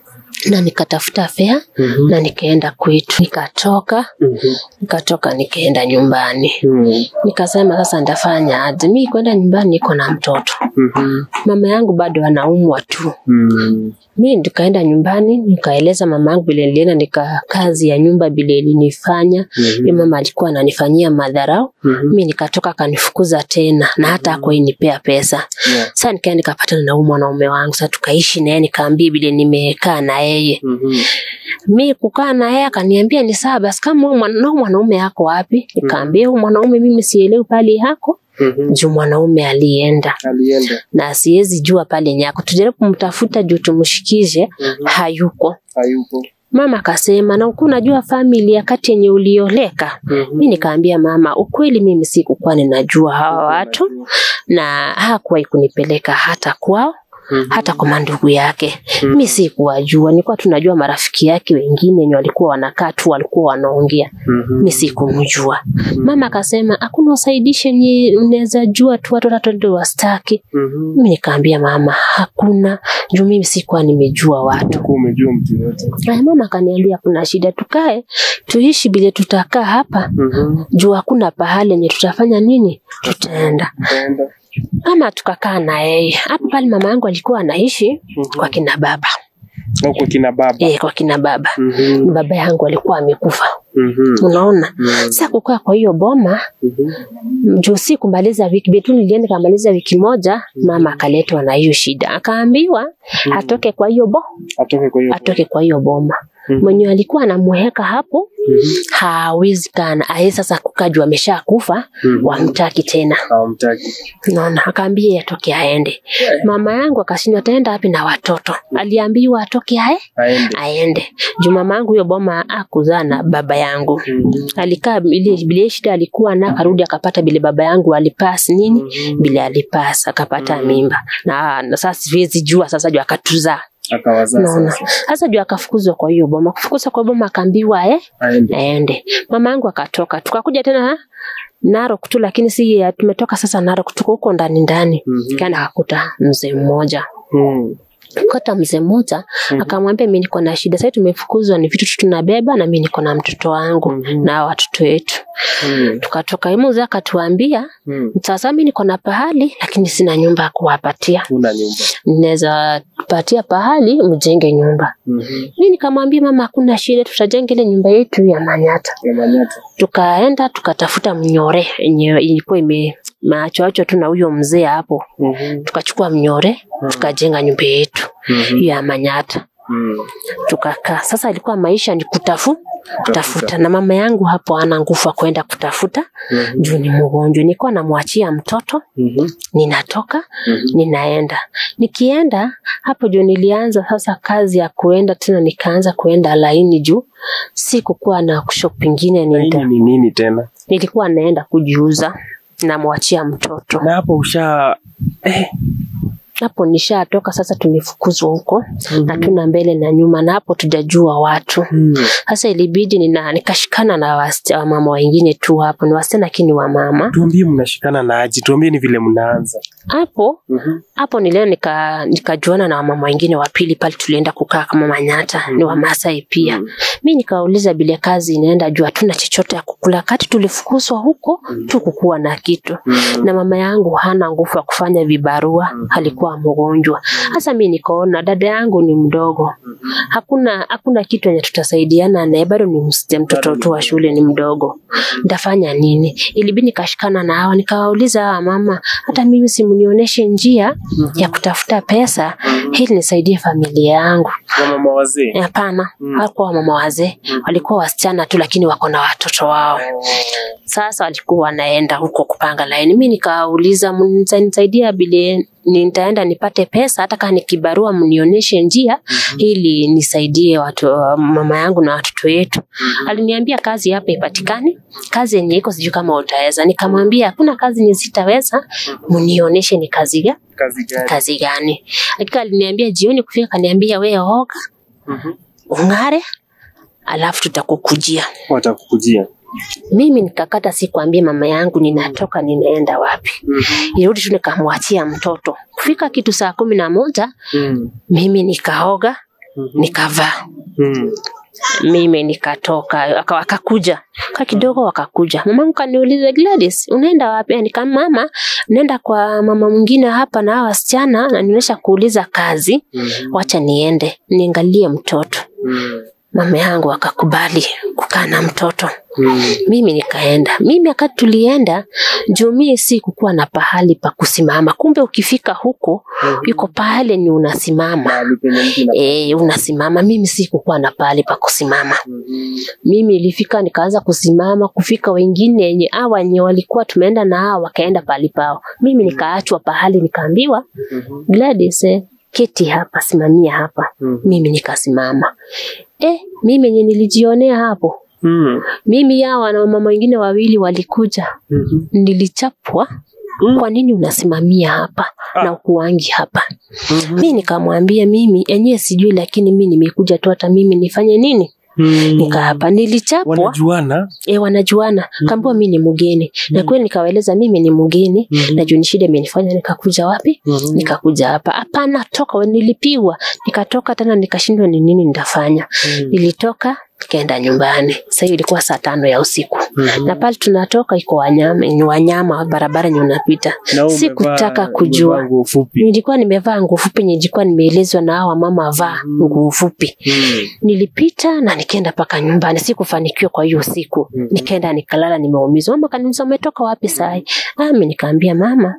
na nikatafuta fea Mhm. na nikaenda kwetu. Nikatoka Mhm. nikatoka nikaenda nyumbani, Mhm. nikasema sasa nitafanya aje? Mi kwenda nyumbani niko na mtoto, Mhm. mama yangu bado anaumwa tu. Mhm. Mi nikaenda nyumbani nikaeleza mama yangu vile nilienda, nika kazi ya nyumba vile ilinifanya Mhm. Huyo mama alikuwa ananifanyia madharau. Mhm. Mi nikatoka akanifukuza tena na hata hakuinipea pesa. Yeah. Sasa nikaenda nikapatana na huyu mwanaume wangu, sasa tukaishi naye, nikaambia vile nimekaa na yeye. Mhm. Mi kukaa na yeye akaniambia ni sawa basi, kama huyu mwana- na huyu mwanaume yako wapi? Nikaambia huyu mwanaume mimi sielewi pale yako Mhm. juu mwanaume alienda Alienda. na siwezi jua pale nyako, tujaribu kumtafuta juu tumshikishe, Mhm. hayuko. Hayupo. Mama akasema na uku unajua familia kati yenye ulioleka. Mhm. Mi nikaambia mama, ukweli mimi sikukuwa ninajua hawa watu na hakuwahi kunipeleka hata kwao Mhm. hata kwa mandugu yake. Mhm. Mi sikuwajua, nilikuwa tunajua marafiki yake wengine wenye walikuwa wanakaa tu, walikuwa wanaongea, Mhm. mi sikumjua. Mama akasema hakuna usaidishe nye unaweza jua tu watu watoto ndio wastaki. Mhm. Mi nikaambia mama, hakuna juu mimi sikuwa nimejua watu. Huku umejua mtu yote. Aya, mama akaniambia kuna shida, tukae tuishi vile tutakaa hapa Mhm. juu hakuna pahali yenye tutafanya nini, tutaenda Kaenda. ama tukakaa na yeye hapo pale. Mama yangu alikuwa anaishi kwa kina baba Na kwa kina baba. e, kwa kina baba Mhm. baba yangu alikuwa amekufa, Mhm. unaona. Mhm. Sasa kukaa kwa hiyo boma Mhm. juu si kumaliza wiki betu, nilienda kamaliza wiki moja, mama akaletwa na hiyo shida, akaambiwa atoke kwa hiyo bo Atoke kwa hiyo. atoke kwa hiyo boma. Mhm. mwenye alikuwa anamweka hapo Mhm. hawezi kana aye sasa kukajua amesha kufa Mhm. wamtaki tena Hawamtaki. naona akaambia atoke aende mama yangu akashindwa ataenda wapi na watoto aliambiwa atoke ae Aende. aende juu mama yangu hiyo boma akuzaa na baba yangu Mhm. alikaa ile bile shida alikuwa na akarudi akapata bile baba yangu alipas nini Mhm. bile alipas akapata Mhm. mimba na, na sasa siwezi jua sasa juu akatuzaa Akawazaa naona sasa. sasa juu akafukuzwa kwa hiyo boma kufukuzwa kwa boma akaambiwa eh Aende. aende mama yangu akatoka tukakuja tena Narok tu lakini si ya- tumetoka sasa Narok tuko huko ndani ndani Mhm. kana akakuta mzee mmoja Mhm. kata mzee mmoja Mhm. akamwambia mi niko na shida sasa tumefukuzwa ni vitu tu tunabeba na mi niko na mtoto wangu Mhm. na watoto wetu Mhm. tukatoka hiyo mzee akatuambia Mhm. sasa mi niko na pahali lakini sina nyumba ya kuwapatia Una nyumba. naweza patia pahali mjenge nyumba Mhm. mi nikamwambia mama hakuna shida tutajenga ile nyumba yetu ya manyata Ya Manyata. tukaenda tukatafuta mnyore yenye ilikuwa ime machoacho tu na huyo mzee hapo Mhm. tukachukua mnyore tukajenga nyumba yetu Mhm. ya manyata Mhm. tukakaa sasa ilikuwa maisha ni kutafu kutafuta na mama yangu hapo ana nguvu ya kwenda kutafuta Mhm. juu ni mgonjwa nilikuwa namwachia mtoto Mhm. ninatoka Mhm. ninaenda nikienda hapo juu nilianza sasa kazi ya kuenda tena nikaanza kuenda laini juu sikukuwa na shop ingine Na nita, hii ni nini tena? nilikuwa naenda kujiuza namwachia mtoto Na hapo usha eh. hapo nishatoka sasa tumefukuzwa huko hatuna mbele na nyuma na hapo tujajua watu Mhm. sasa ilibidi nina, nikashikana na wasi- wamama wengine tu hapo ni wasichana lakini wa mama Tuambie mnashikana na aje? Tuambie ni vile mnaanza. hapo Mhm. hapo nileo nika nikajuana na wamama wengine wa pili pale tulienda kukaa kama manyata ni wamasai pia Mhm. mi nikauliza vile kazi inaenda juu hatuna chochote ya kukula kati tulifukuzwa huko tu kukuwa na kitu Mhm. na mama yangu hana nguvu ya kufanya vibarua alikuwa mgonjwa sasa mi nikaona dada yangu ni mdogo hakuna hakuna kitu yenye tutasaidiana naye bado ni msichana mtoto tu wa shule ni mdogo ntafanya nini ilibidi nikashikana na hawa nikawauliza hawa mama hata mimi simnionyeshe njia ya kutafuta pesa ili nisaidie familia yangu Wamama wazee. hapana Mm. hawakuwa mama wazee walikuwa wasichana tu lakini wako na watoto wao sasa walikuwa wanaenda huko kupanga laini mi nikawauliza mnisaidia vile nitaenda nipate pesa hata kama nikibarua mnionyeshe njia ili nisaidie watu mama yangu na watoto wetu aliniambia kazi hapa ipatikani kazi yenye iko sijui kama utaweza nikamwambia hakuna kazi yenye sitaweza mnionyeshe ni kazi ga Kazi gani? kazi gani lakini aliniambia jioni kufika kaniambia wewe oga Mhm. ung'are alafu tutakukujia Watakukujia. mimi nikakata sikuambia mama yangu ninatoka ninaenda wapi Mhm. nirudi tu nikamwachia mtoto kufika kitu saa kumi na moja Mhm. mimi nikaoga Mhm. nikavaa Mhm. mimi nikatoka aka- wakakuja ka kidogo wakakuja mamangu kaniuliza Gladys unaenda wapi nika mama naenda kwa mama mwingine hapa na hawa wasichana na nionyesha kuuliza kazi Mhm. wacha niende niangalie mtoto Mhm. mama yangu akakubali kukaa na mtoto Mhm. mimi nikaenda mimi wakati tulienda juu mie si kukuwa na pahali pa kusimama kumbe ukifika huko yuko pahali ni unasimama Mahali penye mtu ina- e, unasimama mimi si kukuwa na pahali pa kusimama Mhm. mimi ilifika nikaanza kusimama kufika wengine yenye hawa wenye walikuwa tumeenda na hawa wakaenda pahali pao mimi nikaachwa pahali nikaambiwa Mhm. Gladys eh, keti hapa simamia hapa Mhm. mimi nikasimama eh, mimi yenye nilijionea hapo Mhm. mimi hawa na mama wengine wawili walikuja Mhm. nilichapwa Mm. kwa nini unasimamia hapa Ah. na ukuangi hapa Mhm. mi nikamwambia mimi enyewe sijui lakini mi nimekuja tu hata mimi nifanye nini Mhm. nika hapa nilichapwa Wanajuana? e, wanajuana kaambua mi ni mgeni na kweli nikawaeleza mimi ni mgeni Mhm. na juu ni shida imenifanya nikakuja wapi Mhm. nikakuja hapa hapana toka nilipigwa nikatoka tena nikashindwa ni nini nitafanya Mhm. nilitoka nikaenda nyumbani sasa hiyo ilikuwa saa tano ya usiku Mhm. na pale tunatoka iko wanyama ni wanyama barabara nye unapita Na wewe sikutaka umevaa- kujua. umevaa nguo fupi. nilikuwa nimevaa nguo fupi nilikuwa nimeelezwa na hawa mama vaa nguo fupi Mhm. nilipita na nikaenda mpaka nyumbani sikufanikiwa kwa hiyo siku Mhm. nikaenda nikalala nimeumizwa mama kaniuliza umetoka wapi sai ami nikaambia mama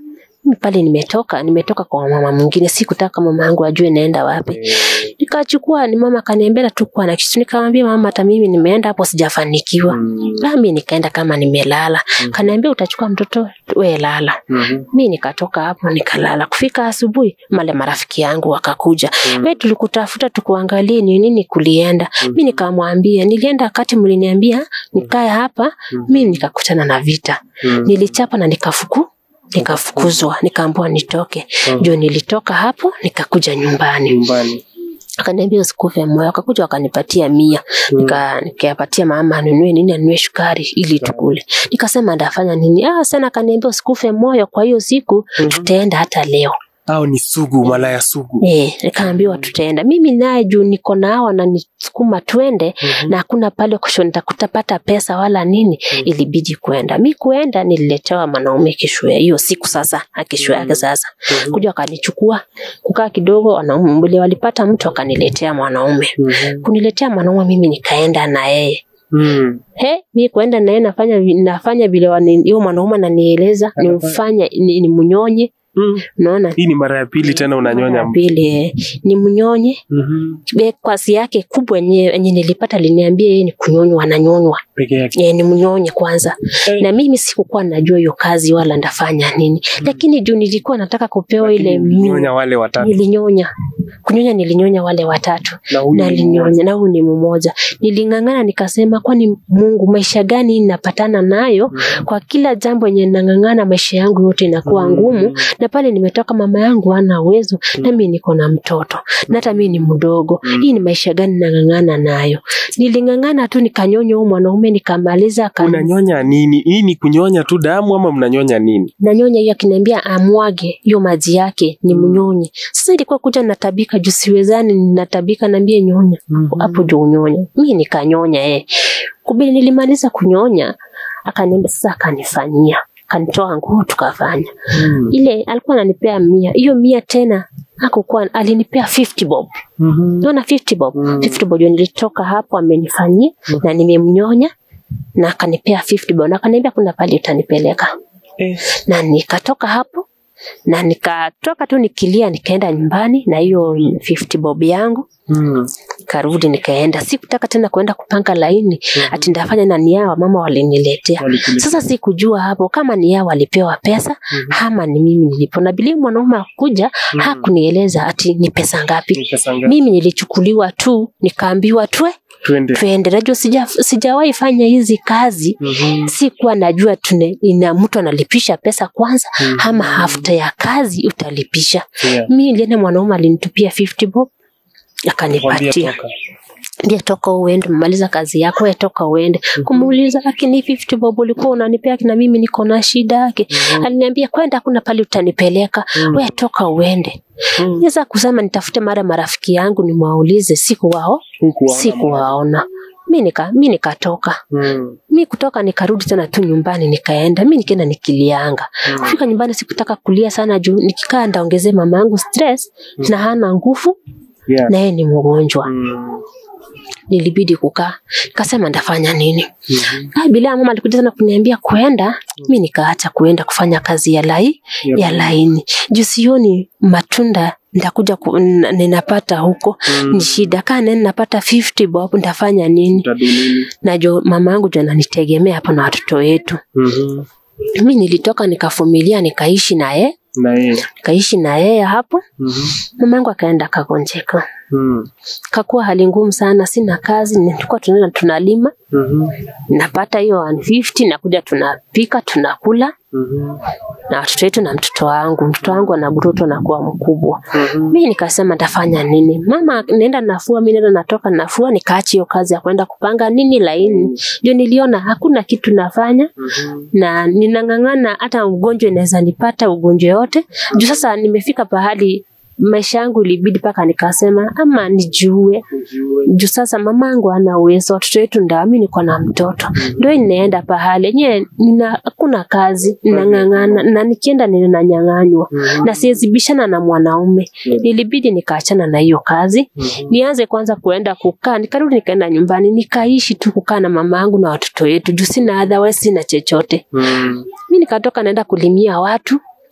Mimi pale nimetoka nimetoka kwa mama mwingine sikutaka mama yangu ajue naenda wapi nikachukua ni mama akaniambia tu kuwa na kitu nikamwambia mama hata mimi nimeenda hapo sijafanikiwa nami nikaenda kama nimelala kaniambia utachukua mtoto we lala mi nikatoka hapo nikalala kufika asubuhi male marafiki yangu wakakuja we tulikutafuta tukuangalie ni nini kulienda mi nikamwambia nilienda wakati mliniambia nikae hapa mi nikakutana na vita nilichapa na nikafuku nikafukuzwa nikaambiwa nitoke ndio nilitoka hapo nikakuja nyumbani nyumbani akaniambia usikufe moyo akakuja wakanipatia mia nika nikapatia mama anunue nini anunue shukari ili tukule nikasema ndafanya nini ah sana akaniambia usikufe moyo kwa hiyo siku tutaenda hata leo au ni sugu malaya sugu Eh, nikaambiwa tutaenda. Mimi naye juu niko na hawa na nisukuma twende na hakuna pale kusho nitakutapata pesa wala nini, ilibidi kwenda. Mi kuenda nililetewa mwanaume kesho ya hiyo siku sasa, akesho yake sasa. Kuja akanichukua, kukaa kidogo wanaume wale walipata mtu akaniletea mwanaume. Kuniletea mwanaume mimi nikaenda na yeye. Mm. He, mi kuenda naye nafanya vi- nafanya vile wani- hiyo mwanaume ananieleza nimfanye ni, ni mnyonye, Mm. unaona? hii ni mara ya pili tena unanyonya Ya pili eh, ni mnyonye Mhm. Be- kwasi yake kubwa yenye yenye nilipata liniambia yeye ni kunyonywa ananyonywa peke yake yeye ni mnyonye kwanza Eh. na mimi sikukuwa najua hiyo kazi wala ndafanya nini lakini juu nilikuwa nataka kupewa ile mi- nyonya wale watatu nilinyonya kunyonya nilinyonya wale watatu na huyu na ni linyonya na huyu ni mmoja niling'ang'ana nikasema kwani mungu maisha gani napatana nayo kwa kila jambo yenye nang'ang'ana maisha yangu yote inakuwa ngumu na pale nimetoka mama yangu hana uwezo na mimi niko na mtoto na hata mimi ni mdogo hii ni maisha gani nang'ang'ana nayo niling'ang'ana tu nikanyonya huyu mwanaume nikamaliza akani- unanyonya nini hii ni kunyonya tu damu ama mnanyonya nini nanyonya hiyo akiniambia amwage hiyo maji yake ni mnyonye sasa ilikuwa kuja natabika juu siwezani natabika naambie nyonya hapo juu unyonya mi nikanyonya eh. kubili nilimaliza kunyonya akaniambia sasa akanifanyia kanitoa nguo tukafanya Mm. ile alikuwa ananipea mia hiyo mia tena hakukuwa alinipea 50 bob Mhm. naona 50 bob Mm. 50 bob ndio nilitoka hapo amenifanyia na nimemnyonya na akanipea 50 bob na akaniambia kuna pale utanipeleka Eh. na nikatoka hapo na nikatoka tu nikilia nikaenda nyumbani na hiyo 50 bob yangu Mm. karudi nikaenda sikutaka tena kuenda kupanga laini ati ndafanya na niawa mama waliniletea Walikuletea. sasa sikujua hapo kama ni yao walipewa pesa ama ni mimi nilipo na bilia mwanaume akuja hakunieleza ati ni pesa ngapi Ni pesa ngapi? mimi nilichukuliwa tu nikaambiwa twe twende twende najua sija, sijawahi fanya hizi kazi Mhm. sikuwa najua tune, ina mtu analipisha pesa kwanza Mhm. ama afta ya kazi utalipisha Yeah. mi nilienda mwanaume alinitupia 50 bob Kwambia akanipatia toka. ndiye toka uende umemaliza kazi yako we toka uende kumuuliza lakini 50 bob ulikuwa unanipea na mimi niko na shida yake aliniambia kwenda kuna pale utanipeleka we toka uende Mm. niweza kusema nitafute mara marafiki yangu nimwaulize siku wao Hukuwaona siku waona mi nika mi nikatoka Mm. mi kutoka nikarudi tena tu nyumbani nikaenda mi nikienda nikilianga Mm. kufika nyumbani sikutaka kulia sana juu nikikaa ndaongezee mama yangu stress na hana nguvu Yeah. na yeye ni mgonjwa Mm. nilibidi kukaa nikasema ndafanya nini Mhm. Ah, bila mama alikuja tena kuniambia kuenda mi nikaacha kuenda kufanya kazi ya lai Yep. ya laini juu sioni matunda ndakuja ku, n- ninapata huko Mm. ni shida kaa nani napata 50 bob ndafanya nini Utadu nini? na jo mama yangu jo ananitegemea hapa na watoto wetu Mhm. mi nilitoka nikavumilia nikaishi naye na yeye nikaishi na yeye hapo Mhm. mama yangu akaenda akagonjeka Mm. kakuwa hali ngumu sana sina kazi nilikuwa tunaenda tunalima Mhm. napata hiyo 150 nakuja tunapika tunakula Mhm. na watoto wetu na mtoto wangu mtoto wangu anagutoto anakuwa mkubwa Mhm. mi nikasema ntafanya nini mama naenda nafua mi naenda natoka nafua nikaachi hiyo kazi ya kwenda kupanga nini laini ndio niliona hakuna kitu nafanya Mhm. na ninang'ang'ana hata ugonjwa inaweza nipata ugonjwa yote juu sasa nimefika pahali maisha yangu ilibidi mpaka nikasema ama nijue Ujue. juu sasa mamangu ana uwezo watoto wetu nda mi niko na mtoto ndo inaenda pahali enyewe nina hakuna kazi ninang'ang'ana na nikienda ninanyang'anywa Mhm. na siwezibishana na mwanaume Mm. nilibidi nikaachana na hiyo kazi Mhm. nianze kwanza kuenda kukaa nikarudi nikaenda nyumbani nikaishi tu kukaa na mama yangu na watoto wetu juu sina otherwise sina chochote Mm. mi nikatoka naenda kulimia watu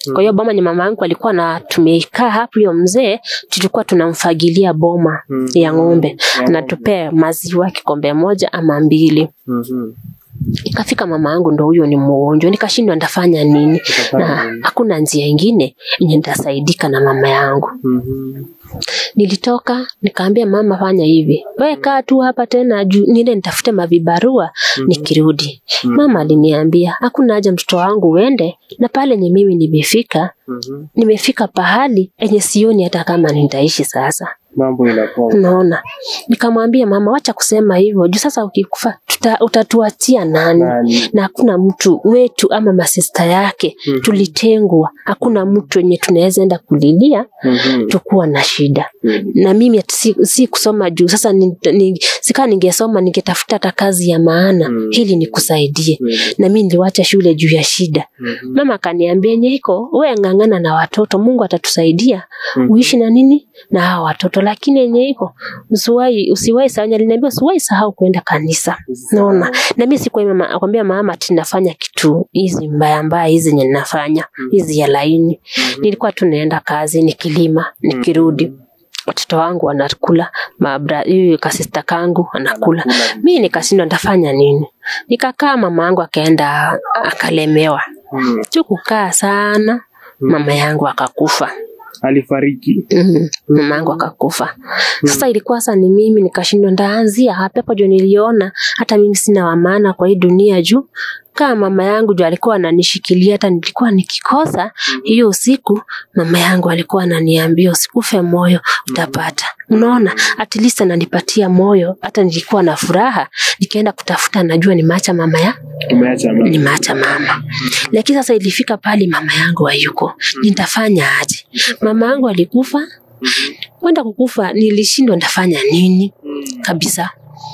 Kwa hiyo boma nye mama yangu alikuwa na tumeikaa hapo, hiyo mzee tulikuwa tunamfagilia boma Mm. ya ng'ombe, Ya anatupea maziwa kikombe moja ama mbili. Mhm. Ikafika mama yangu ndo huyo ni mgonjwa, nikashindwa nitafanya nini, Utafanya na nini? hakuna njia ingine yenye nitasaidika na mama yangu. Mhm. Nilitoka nikaambia mama, fanya hivi, wewe kaa tu hapa tena juu niende nitafute mavibarua nikirudi. Mhm. Mama aliniambia hakuna haja mtoto wangu uende, na pale nye mimi nimefika, Mhm. nimefika pahali enye sioni hata kama nitaishi sasa. Mambo inakuwa Unaona, nikamwambia mama, wacha kusema hivyo juu sasa ukikufa tuta, utatuachia nani? nani? na hakuna mtu wetu ama masista yake Mhm. tulitengwa, hakuna mtu wenye tunaweza enda kulilia Mhm. tukuwa na shida. Mhm. Na mimi ati si, si kusoma juu sasa ni, ni, sikaa ningesoma ningetafuta hata kazi ya maana Mhm. ili nikusaidie, Mhm. na mimi niliwacha shule juu ya shida. Mhm. Mama akaniambia Nyeiko, wewe ng'ang'ana na watoto, Mungu atatusaidia Mhm. uishi na nini na hawa watoto, lakini yenye iko usiwahi usiwahi sahau, aliniambia usiwahi sahau kwenda kanisa. Naona na mimi sikuwa mama akwambia mama ati nafanya kitu hizi mbaya mbaya hizi zenye ninafanya hizi ya laini. Nilikuwa tu naenda kazi nikilima nikirudi watoto wangu wanakula mabra huyu kasista kangu anakula mi nikashindwa nitafanya nini nikakaa mama yangu akaenda akalemewa Mhm. tu kukaa sana mama yangu akakufa Alifariki. Mhm. mama yangu akakufa. Sasa ilikuwa sasa ni mimi nikashindwa ndaanzia hapo hapo, ndio niliona hata mimi sina wa maana kwa hii dunia juu kama mama yangu ndio alikuwa ananishikilia, hata nilikuwa nikikosa hiyo usiku, mama yangu alikuwa ananiambia usikufe moyo, utapata. Unaona, at least ananipatia moyo, hata nilikuwa na furaha, nikaenda kutafuta, najua nimeacha mama ya Umeacha mama. nimeacha mama. Lakini sasa ilifika pale mama yangu hayuko, nitafanya aje? Mama yangu alikufa, kwenda kukufa, nilishindwa nitafanya nini kabisa.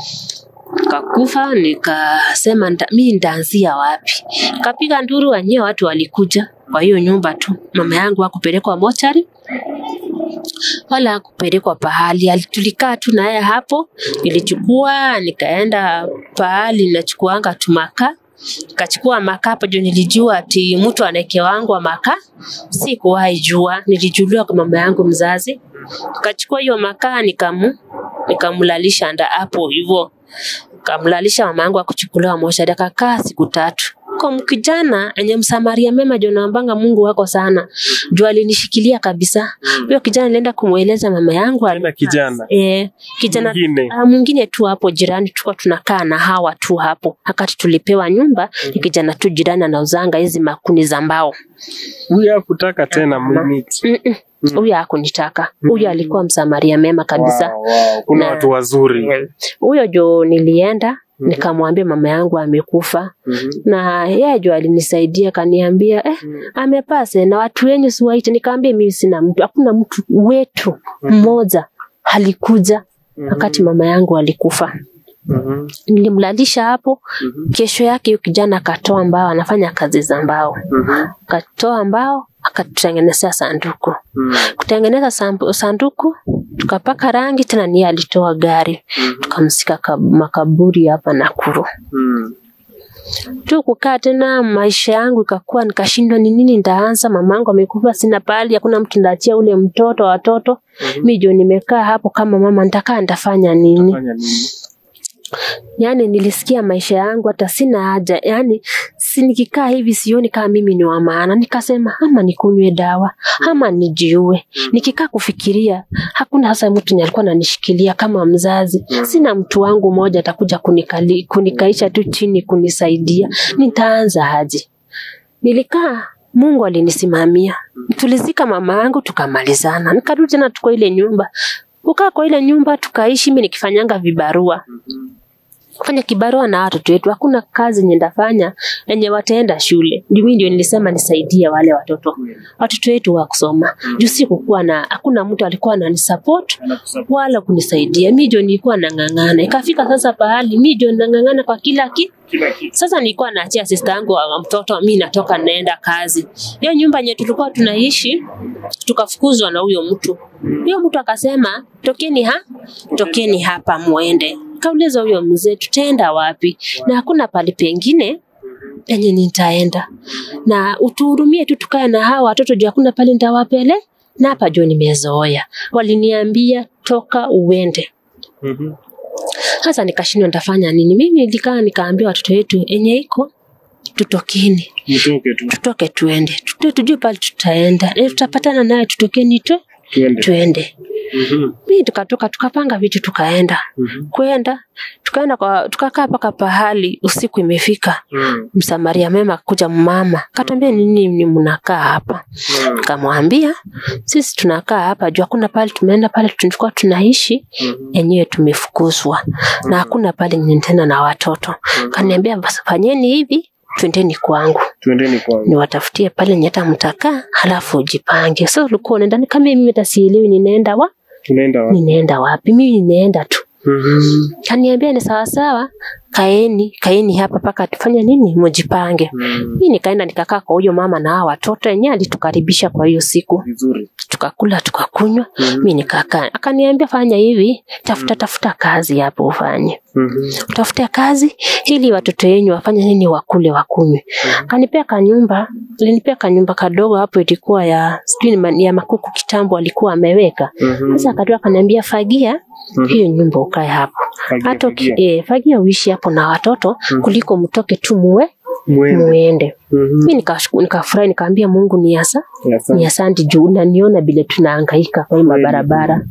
Kakufa, nikasema nita, mi nitaanzia wapi? Kapiga nduru, wenyewe watu walikuja kwa hiyo nyumba tu. Mama yangu hakupelekwa mochari wala hakupelekwa pahali, Ali- tulikaa tu naye hapo. Nilichukua nikaenda pahali nachukuanga tu makaa kachukua makaa hapo juu nilijua ati mtu anaekewangwa makaa. Sikuwahi jua, nilijuliwa kwa mama yangu mzazi. Kachukua hiyo makaa nikamu nikamlalisha nda hapo hivyo, kamlalisha mama yangu akuchukuliwa moshari, akakaa siku tatu kwa mkijana enye msamaria mema jo naambanga Mungu wako sana juu alinishikilia kabisa. Huyo kijana nilienda kumweleza mama yangu Tena kijana. eh, kijana Mwingine. Ah, mwingine tu hapo jirani tulikuwa tunakaa na hawa tu hapo wakati tulipewa nyumba ni kijana tu jirani anauzanga hizi makuni za mbao Huyu hakutaka tena mlimiti. Mm-mm. huyo hakunitaka huyo alikuwa msamaria mema kabisa Wow, wow. Kuna Na- watu wazuri. huyo jo nilienda nikamwambia mama yangu amekufa Mhm. na yeye jo alinisaidia kaniambia eh, amepase na watu wenyu siwaite nikaambia mimi sina mtu hakuna mtu wetu mmoja alikuja wakati mama yangu alikufa Mhm. nilimlalisha hapo Mhm. kesho yake huyo kijana akatoa mbao anafanya kazi za mbao Mhm. akatoa mbao akatutengenezea sanduku Mhm. kutengeneza sambu- sanduku tukapaka rangi tena niye alitoa gari tukamsika kab- makaburi hapa Nakuru Mhm. tu kukaa tena maisha yangu ikakuwa nikashindwa ni nini ndaanza mamangu amekufa sina pahali hakuna mtu ndaachia ule mtoto watoto Mhm. mi jo nimekaa hapo kama mama nitakaa nitafanya nini Fanya nini? yani nilisikia maisha yangu hata sina haja yani si nikikaa hivi sioni kama mimi ni wa maana nikasema ama nikunywe dawa ama nijiue nikikaa kufikiria hakuna sasa mtu ni alikuwa ananishikilia kama mzazi sina mtu wangu mmoja atakuja kunikali, kunikaisha tu chini kunisaidia nitaanza aje nilikaa Mungu alinisimamia tulizika mama yangu tukamalizana nikarudi tena tuko ile nyumba kukaa kwa ile nyumba tukaishi mi nikifanyanga vibarua kufanya kibarua na watoto wetu. Hakuna kazi yenye ndafanya yenye wataenda shule. Ndio mimi ndio nilisema nisaidie wale watoto watoto wetu wa kusoma. Juu si kukuwa na hakuna mtu alikuwa ananisupport wala kunisaidia. Mimi ndio nilikuwa nang'ang'ana. Ikafika sasa pahali mimi ndio nang'ang'ana kwa kila kitu. Kila kitu. Sasa nilikuwa naachia sister yangu wa mtoto, mi natoka naenda kazi. Hiyo nyumba yenye tulikuwa tunaishi tukafukuzwa na huyo mtu. Huyo mtu akasema tokeni ha, tokeni hapa muende. Kauliza huyo mzee tutaenda wapi? Na hakuna pali pengine enye nitaenda na utuhurumie tu tukae na hawa watoto juu hakuna pale nitawapele na hapa juu nimezoea waliniambia toka uende Mhm. sasa nikashindwa nitafanya nini mimi nilikaa nikaambia watoto wetu enye iko tutokeni Mtoke tu. tutoke tuende Tute- tujue pale tutaenda e, tutapatana naye tutokeni tu Tuende. tuende Mhm. mi tukatoka tukapanga vitu tukaenda Mhm. kwenda tukaenda kwa tukakaa mpaka pahali usiku imefika Mhm. msamaria mema kuja mama katwambia nini ni mnakaa hapa Mhm. kamwambia sisi tunakaa hapa juu hakuna pale tumeenda pale tulikuwa tunaishi Mhm. enyewe tumefukuzwa na hakuna pale nyingine tena na watoto kaniambia basi fanyeni hivi twendeni kwangu Tuendeni kwangu. niwatafutie pale nye hata mtakaa halafu ujipange so ulikuwa unaenda ni kama mimi hata sielewi ninaenda wa Tunaenda wapi? ninaenda wapi mimi ninaenda tu Mhm. kaniambia ni sawasawa kaeni kaeni hapa mpaka tufanye nini mujipange Mhm. mi nikaenda nikakaa kwa huyo mama na hao watoto enyewe alitukaribisha kwa hiyo siku Vizuri. tukakula tukakunywa Mhm. mi nikakaa akaniambia fanya hivi tafuta tafuta kazi hapo ufanye Mhm. utafute kazi ili watoto wenyu wafanye nini wakule wakunywe kanipea kanyumba alinipea kanyumba kadogo hapo ilikuwa ya sijui ni ma- ya makuku kitambo alikuwa ameweka Mhm. sasa akatoa akaniambia fagia Mhm. hiyo nyumba ukae hapo Fagia, hata uki- fagia. eh, fagia uishi hapo na watoto kuliko mtoke tu muwe Mwende. muende Mhm. mi nikashukuru nikafurahi nikaambia mungu ni asa Ya sana. ni asante juu unaniona vile tunahangaika kwa hii mabarabara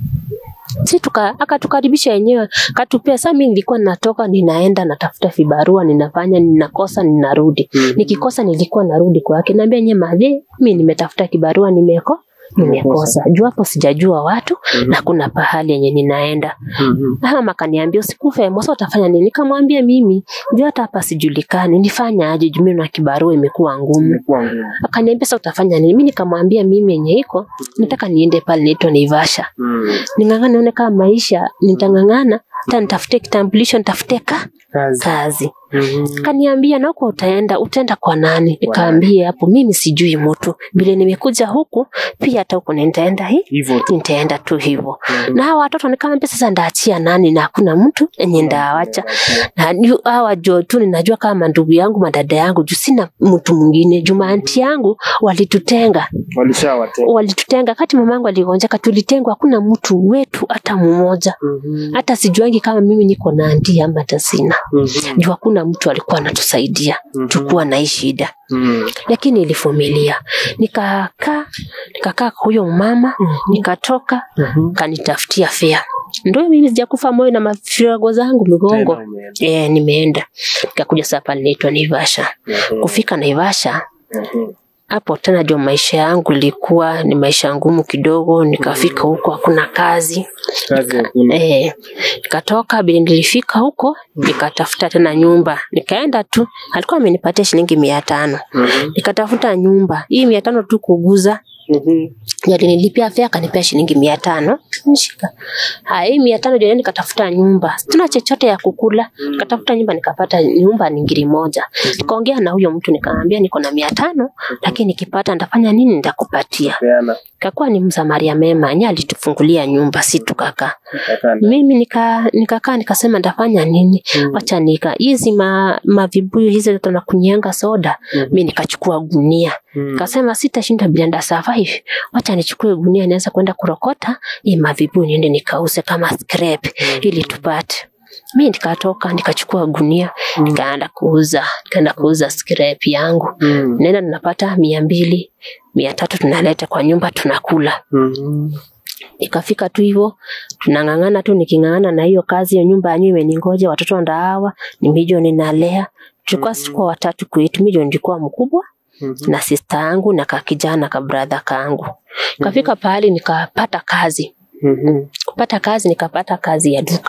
si tuka akatukaribisha yenyewe katupea saa mi nilikuwa natoka ninaenda natafuta vibarua ninafanya ninakosa ninarudi Mhm. nikikosa nilikuwa narudi kwake naambia nye madhe mi nimetafuta kibarua nimeko nimekosa juu hapo sijajua watu na kuna pahali yenye ninaenda Mhm. na mama akaniambia usikufe mosa utafanya nini nikamwambia mimi juu hata hapa sijulikani nifanya aje juu mimi na kibarua imekuwa ngumu Imekuwa ngumu. akaniambia sasa utafanya nini mi nikamwambia mimi yenye iko nataka niende pale naitwa naivasha Mhm. ning'ang'ana nione kama maisha nitang'ang'ana hata nitafute kitambulisho nitafute ka Kazi. kazi Mhm. kaniambia na huko utaenda utaenda kwa nani nikaambia hapo mimi sijui mtu vile nimekuja huku pia hata huko nitaenda hii Hivyo tu. nitaenda tu hivyo na hawa watoto nikamwambia sasa ndaachia nani na hakuna mtu enye ndaawacha na yu- hawa jo tu ninajua kama ndugu yangu madada yangu juu sina mtu mwingine jumaanti yangu walitutenga Walishawatenga. walitutenga kati mamangu aligonjeka tulitengwa hakuna mtu wetu hata mmoja Mhm. hata sijuangi kama mimi niko na anti ama hata sina Mhm. juu hakuna mtu alikuwa anatusaidia Mhm. tukuwa na hii shida Mhm. lakini ilivumilia nikakaa nikakaa kwa huyo mama nikatoka Mhm. kanitafutia fea ndo mimi sijakufa moyo na mafirago zangu migongo Tena umeenda. e, nimeenda nikakuja saa pale naitwa naivasha Mhm. kufika naivasha Mhm. hapo tena jo maisha yangu ilikuwa ni maisha ngumu kidogo nikafika huko hakuna kazi Kazi hakuna. Eh, nikatoka bila nilifika huko nikatafuta tena nyumba nikaenda tu alikuwa amenipatia shilingi mia tano Mhm. nikatafuta nyumba hii mia tano tu kuguza Mhm. alinilipia fea akanipea shilingi mia tano nishika haya hii mia tano jana nikatafuta nyumba tuna chochote ya kukula nikatafuta nyumba nikapata nyumba ni ngiri moja nikaongea na huyo mtu nikamwambia niko na mia tano lakini nikipata nitafanya nini nitakupatia Peana. kakuwa ni msamaria mema nye alitufungulia nyumba si tukakaa Kakanda. mimi nika nikakaa nikasema ndafanya nini wacha nika hizi ma, mavibuyu hizi tunakunyianga soda Mhm. mi nikachukua gunia Mhm. nikasema sitashinda bila nda survive wacha nichukue gunia nianza kwenda kurokota hii mavibuyu niende nikause kama scrap ili tupate mi nikatoka nikachukua gunia nikaenda kuuza nikaenda kuuza scrap yangu Mhm. naenda tunapata mia mbili mia tatu tunaleta kwa nyumba tunakula Mhm. ikafika tu hivyo tunang'ang'ana tu niking'ang'ana na hiyo kazi hiyo nyumba yanyu imeningoja watoto ndaawa ni mijo ninalea tulikuwa mm kwa watatu kwetu mijo ndikuwa mkubwa Mhm. na sista yangu na kakijana ka brother kangu kafika pahali nikapata kazi Mhm. kupata kazi nikapata kazi ya duka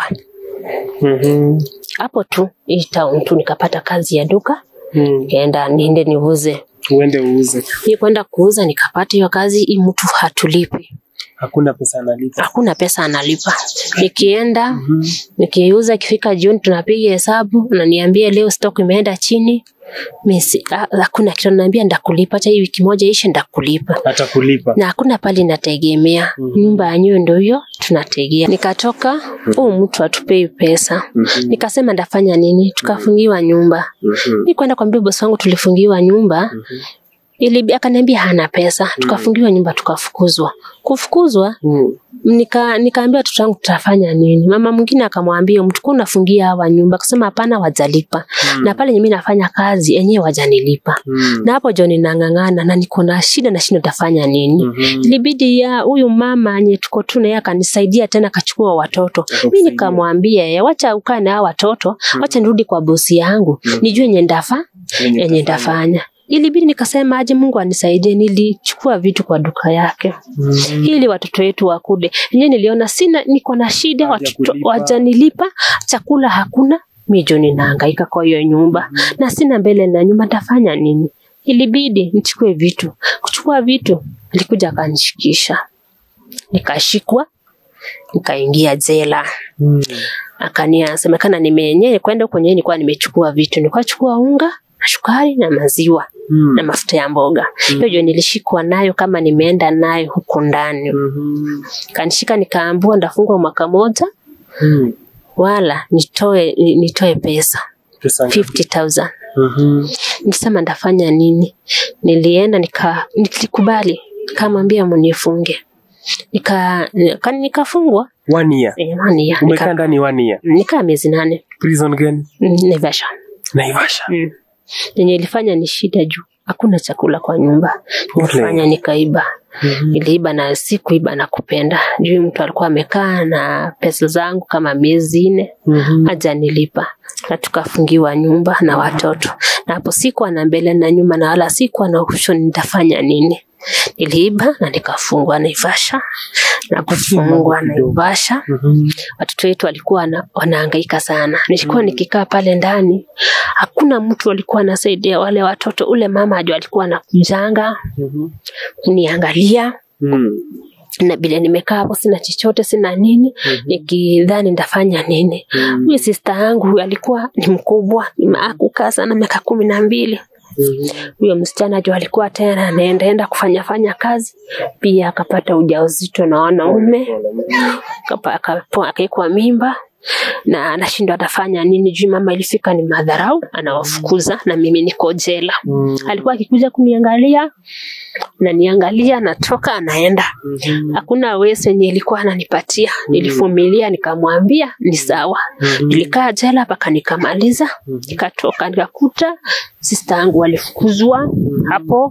Mhm. hapo tu hii town tu nikapata kazi ya duka Mhm. nikaenda niende niuze Uende uuze. hii kwenda kuuza nikapata hiyo kazi hii mtu hatulipi Hakuna pesa analipa. hakuna pesa analipa. Nikienda Mhm. nikiuza, ikifika jioni tunapiga hesabu, ananiambia leo stock imeenda chini. Mimi hakuna kitu, ananiambia ndakulipa, hata hii wiki moja ishe ndakulipa Atakulipa. na hakuna pali nategemea Mhm. nyumba yenyewe ndio hiyo tunategea. Nikatoka huu mtu atupei pesa, Mhm. nikasema ndafanya nini? Tukafungiwa nyumba. Mhm. Mi kwenda kwambia bosi wangu tulifungiwa nyumba Mhm. ili akaniambia hana pesa, tukafungiwa nyumba, tukafukuzwa. Kufukuzwa Mhm. nika nikaambia watoto wangu tutafanya nini. Mama mwingine akamwambia mtu kuna unafungia hawa nyumba, akasema hapana, wajalipa na pale mimi nafanya kazi yenyewe wajanilipa Mhm. na hapo jo ninang'ang'ana na niko na shida na shida tafanya nini Mhm. ilibidi ya huyu mama anye tuko tu naye akanisaidia tena akachukua watoto mi Akakusaidia. nikamwambia "Eh, wacha ukae na hao watoto wacha nirudi kwa bosi yangu Mhm. nijue yenye ndafa Yenye yenye utafanya. ndafanya ilibidi nikasema aje mungu anisaidie nilichukua vitu kwa duka yake Mhm. ili watoto wetu wakule enyewe niliona sina niko na shida watoto Hawajakulipa. wajanilipa chakula hakuna mijo ninahangaika kwa hiyo nyumba na sina mbele na nyumba tafanya nini ilibidi nichukue vitu kuchukua vitu alikuja akanishikisha nikashikwa nikaingia jela Mhm. akania semekana nimenyewe kwenda huko nyewe nilikuwa nimechukua vitu nilikuwa chukua unga na sukari na maziwa Mhm. na mafuta ya mboga hiyo ndio nilishikwa nayo kama nimeenda nayo huko ndani Mhm. kanishika nikaambua ndafungwa mwaka moja Mhm. wala nitoe ni- nitoe pesa Pesa ngapi? 50000 Mhm. nisema ndafanya nini nilienda nika nilikubali nikamwambia munifunge nika nika- nikafungwa One year. Eh, nani ya, Umekaa nika- ndani one year. nikaa miezi nane Prison gani? Mm, Naivasha Naivasha. Mm. yenye ilifanya ni shida juu hakuna chakula kwa nyumba ilifanya nikaiba Mhm. niliiba na si kuiba na kupenda juu mtu alikuwa amekaa na pesa zangu kama miezi nne Mhm. haja nilipa na tukafungiwa nyumba na watoto na hapo sikuwa na mbele na nyuma na wala sikuwa na option nitafanya nini niliiba na nikafungwa Naivasha na kufungwa Naivasha Mhm. watoto wetu walikuwa wana, wanahangaika sana. Nilikuwa nikikaa pale ndani, hakuna mtu alikuwa anasaidia wale watoto. Ule mama ajo alikuwa anakujanga Mhm. kuniangalia Mhm. na vile nimekaa hapo, sina chochote, sina nini, nikidhani ndafanya nini. Mhm. Huyu sista yangu huyu alikuwa ni mkubwa, akukaa sana, miaka kumi na mbili. Mhm. Huyo msichana jo alikuwa tena anaendaenda kufanya fanya kazi, pia akapata ujauzito na wanaume Kapa- akapo- akaekwa mimba na anashindwa atafanya nini juu mama ilifika ni madharau anawafukuza na mimi niko jela Mhm. alikuwa akikuja kuniangalia naniangalia natoka anaenda Mhm. hakuna wese yenye ilikuwa ananipatia nilivumilia nikamwambia ni sawa Mhm. nilikaa jela mpaka nikamaliza nikatoka nikakuta sista yangu walifukuzwa hapo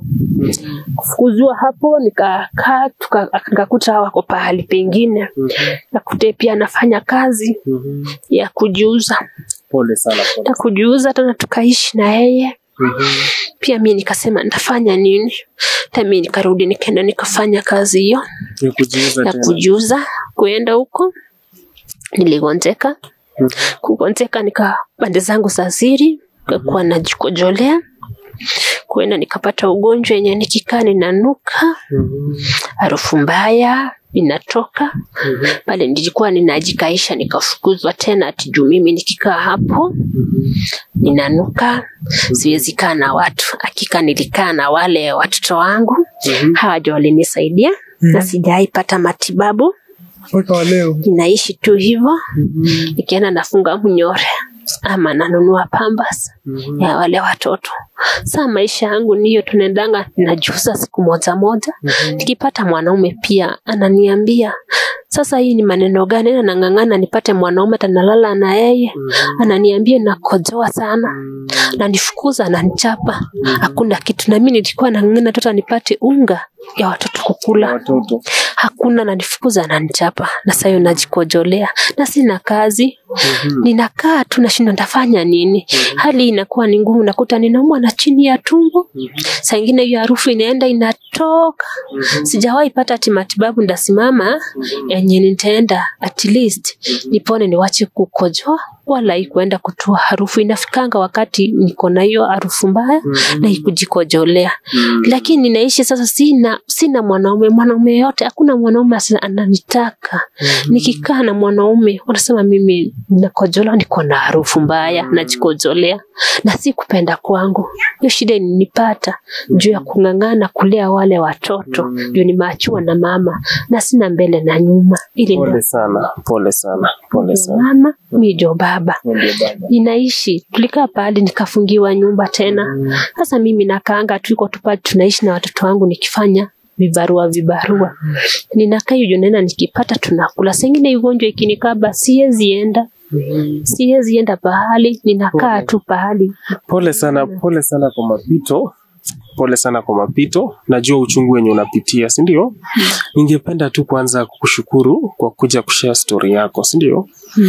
kufukuzwa hapo nikakaa tuka- nikakuta wako pahali pengine Mhm. nakute pia anafanya kazi Mhm. ya kujiuza Pole sana, pole. na kujiuza tena tukaishi na yeye Mhm. pia mi nikasema nitafanya nini hata mi nikarudi nikaenda nikafanya kazi hiyo Ya kujiuza ya tena. kujiuza kuenda huko niligonjeka Mhm. kugonjeka nika pande zangu za siri kakuwa najikojolea kuenda nikapata ugonjwa yenye nikikaa ninanuka Mhm. harufu mbaya inatoka Mhm. pale nilikuwa ninajikaisha nikafukuzwa tena ati juu mimi nikikaa hapo Mhm. ninanuka siwezi kaa na watu hakika nilikaa na wale watoto wangu Mhm. hawa ndio walinisaidia na sijaipata matibabu Mpaka wa leo. ninaishi tu hivyo Mhm. nikienda nafunga mnyore ama nanunua pambas Mhm. ya wale watoto saa maisha yangu niyo tunaendanga najusa siku moja moja Mhm. nikipata mwanaume pia ananiambia sasa hii ni maneno gani na nang'ang'ana nipate mwanaume tanalala na yeye Mhm. ananiambia nakojoa sana Mhm. nanifukuza ananichapa hakuna kitu na mimi nilikuwa nang'ang'ana tota nipate unga ya watoto kukula Watoto. hakuna nanifukuza ananichapa na sayo najikojolea na sina kazi ninakaa tu nashindwa nitafanya nini hali inakuwa ni ngumu nakuta ninaumwa na chini ya tumbo saa ingine hiyo harufu inaenda inatoka sijawahi pata ati matibabu ndasimama yenye nitaenda at least nipone niwache kukojoa wala ikuenda kutoa harufu inafikanga wakati niko na hiyo harufu mbaya na ikujikojolea lakini ninaishi sasa sina sina mwanaume mwanaume yote hakuna mwanaume asa- ananitaka nikikaa na mwanaume wanasema mimi nakojola niko na harufu mbaya najikojolea na si kupenda kwangu hiyo shida ilinipata juu ya kung'ang'ana kulea wale watoto juu nimeachiwa na mama na sina mbele na nyuma ili Pole sana, pole sana, pole ndio sana. mama mi ndio baba Ndio baba. ninaishi tulikaa pahali nikafungiwa nyumba tena sasa mimi nakaanga tuiko tu pale tunaishi na watoto wangu nikifanya vibarua vibarua ninakaa hiyo nena nikipata tunakula sengine ugonjwa ikinikaba siwezi enda siwezi enda pahali ninakaa tu pahali Pole sana, pole sana kwa mapito, pole sana kwa mapito. Najua uchungu wenye unapitia, si ndio? Ningependa tu kwanza kukushukuru kwa kuja kushare story yako, si ndio?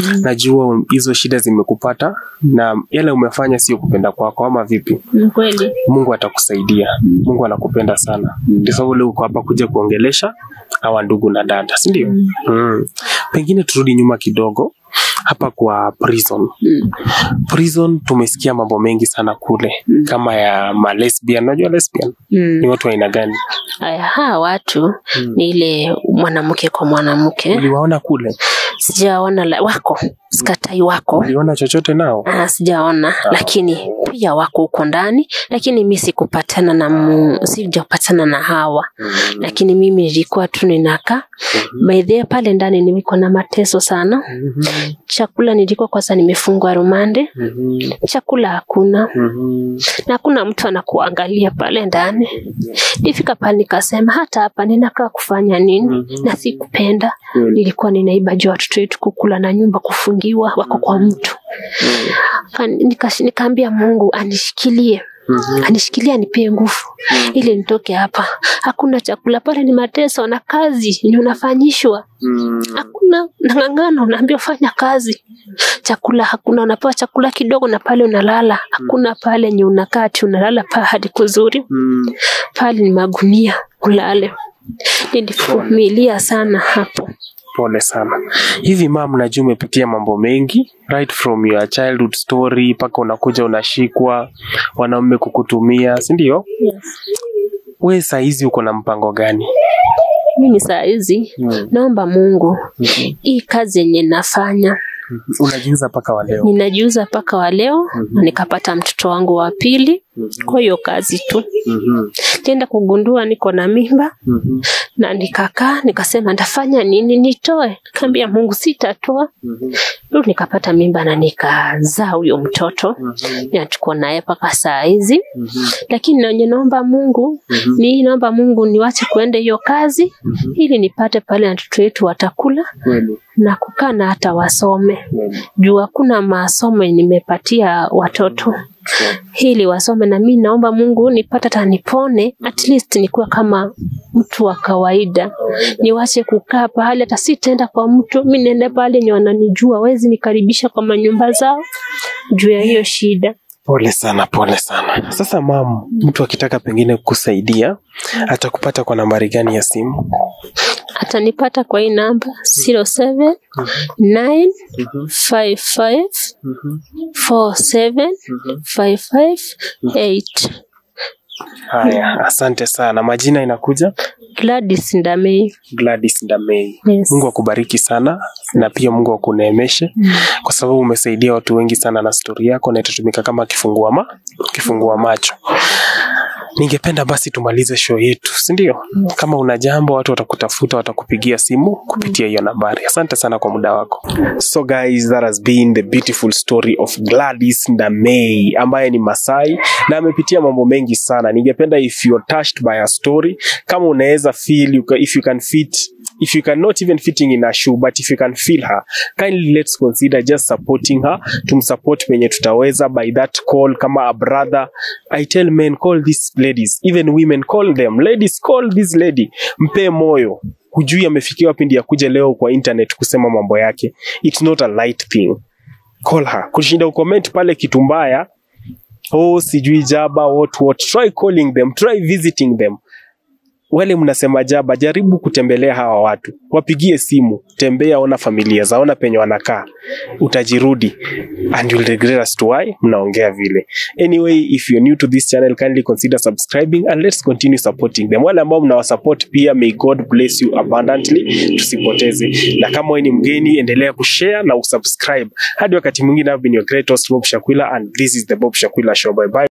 Najua hizo shida zimekupata na yale umefanya sio kupenda kwako, ama vipi? Ni kweli Mungu atakusaidia. Mungu anakupenda sana. Ndio sababu leo uko hapa kuja kuongelesha hawa ndugu na dada, si ndio? Mm. Pengine turudi nyuma kidogo hapa kwa prison. Mm. Prison tumesikia mambo mengi sana kule kama ya ma lesbian. Unajua lesbian Mm. ni watu wa aina gani? Aya, hawa watu ni ile mwanamke kwa mwanamke Uliwaona kule? sijaona la- wako sikatai wako Uliona chochote nao? Ah, sijaona lakini pia wako huko ndani lakini mi sikupatana na mu, sijapatana na hawa lakini mimi nilikuwa tu ninakaa by the way, pale ndani nilikuwa na mateso sana chakula nilikuwa kwanza nimefungwa rumande chakula hakuna na hakuna mtu anakuangalia pale ndani nifika pale nikasema hata hapa ninakaa kufanya nini na sikupenda nilikuwa ninaiba juu ya watoto wetu kukula na nyumba kufungiwa wako kwa mtu Kan- nika- nikaambia mungu anishikilie anishikilie anipee nguvu ili nitoke hapa hakuna chakula pale ni mateso na kazi ni unafanyishwa hakuna nang'ang'ana unaambia fanya kazi chakula hakuna unapewa chakula kidogo na pale unalala hakuna pale nye unakaa ati unalala pahali kuzuri pale ni magunia ulale nilivumilia sana hapo Pole sana. Hivi mam, najua umepitia mambo mengi right from your childhood story mpaka unakuja unashikwa, wanaume kukutumia, si ndio? We saa hizi uko na mpango gani? mimi saa hizi naomba mungu hii kazi yenye nafanya Unajiuza mpaka wa leo? ninajiuza mpaka wa leo na nikapata mtoto wangu wa pili kwa hiyo kazi tu tienda kugundua niko na mimba na nikakaa nikasema ndafanya nini nitoe kaambia mungu sitatoa Ndio nikapata mimba na nikazaa huyo mtoto na tuko naye mpaka saa hizi lakini nenye naomba mungu ni naomba mungu niwache kuenda hiyo kazi ili nipate pale watoto wetu watakula na kukaa na hata wasome juu hakuna masomo nimepatia watoto ili wasome na mi naomba mungu nipate hata nipone at least nikuwe kama mtu wa kawaida niwache kukaa pahali hata sitaenda kwa mtu mi niende pale nye wananijua wezi nikaribisha kwa manyumba zao juu ya hiyo shida Pole sana, pole sana. Sasa mam, mtu akitaka pengine kukusaidia atakupata kwa nambari gani ya simu? atanipata kwa hii namba 07 9 55 47 558 Haya, asante sana. Majina inakuja Gladys Ndamei. Gladys Ndamei. Yes. Mungu akubariki sana na pia Mungu akuneemeshe kwa sababu umesaidia watu wengi sana na stori yako na itatumika kama kifungua ma kifungua macho. Ningependa basi tumalize show yetu, si ndio? Kama una jambo, watu watakutafuta, watakupigia simu kupitia hiyo nambari. Asante sana kwa muda wako. So guys, that has been the beautiful story of Gladys Ndamei ambaye ni Masai na amepitia mambo mengi sana. Ningependa if you're touched by her story, kama unaweza feel you ca- if you can fit if you can not even fitting in a shoe but if you can feel her kindly let's consider just supporting her tumsupport penye tutaweza by that call kama a brother i tell men call these ladies even women call them ladies call this lady mpe moyo hujui amefikia wapi ndiye akuje leo kwa internet kusema mambo yake it's not a light thing call her kushinda ucomment pale kitu mbaya oh sijui jaba what what try calling them try visiting them wale mnasema jaba jaribu kutembelea hawa watu wapigie simu tembea ona familia zao ona penye wanakaa utajirudi and you'll regret as to why mnaongea vile anyway if you're new to this channel kindly consider subscribing and let's continue supporting them wale ambao mnawasupport pia may god bless you abundantly tusipoteze na kama wewe ni mgeni endelea kushare na usubscribe hadi wakati mwingine I've been your great host Bob Shakwila and this is the Bob Shakwila show bye bye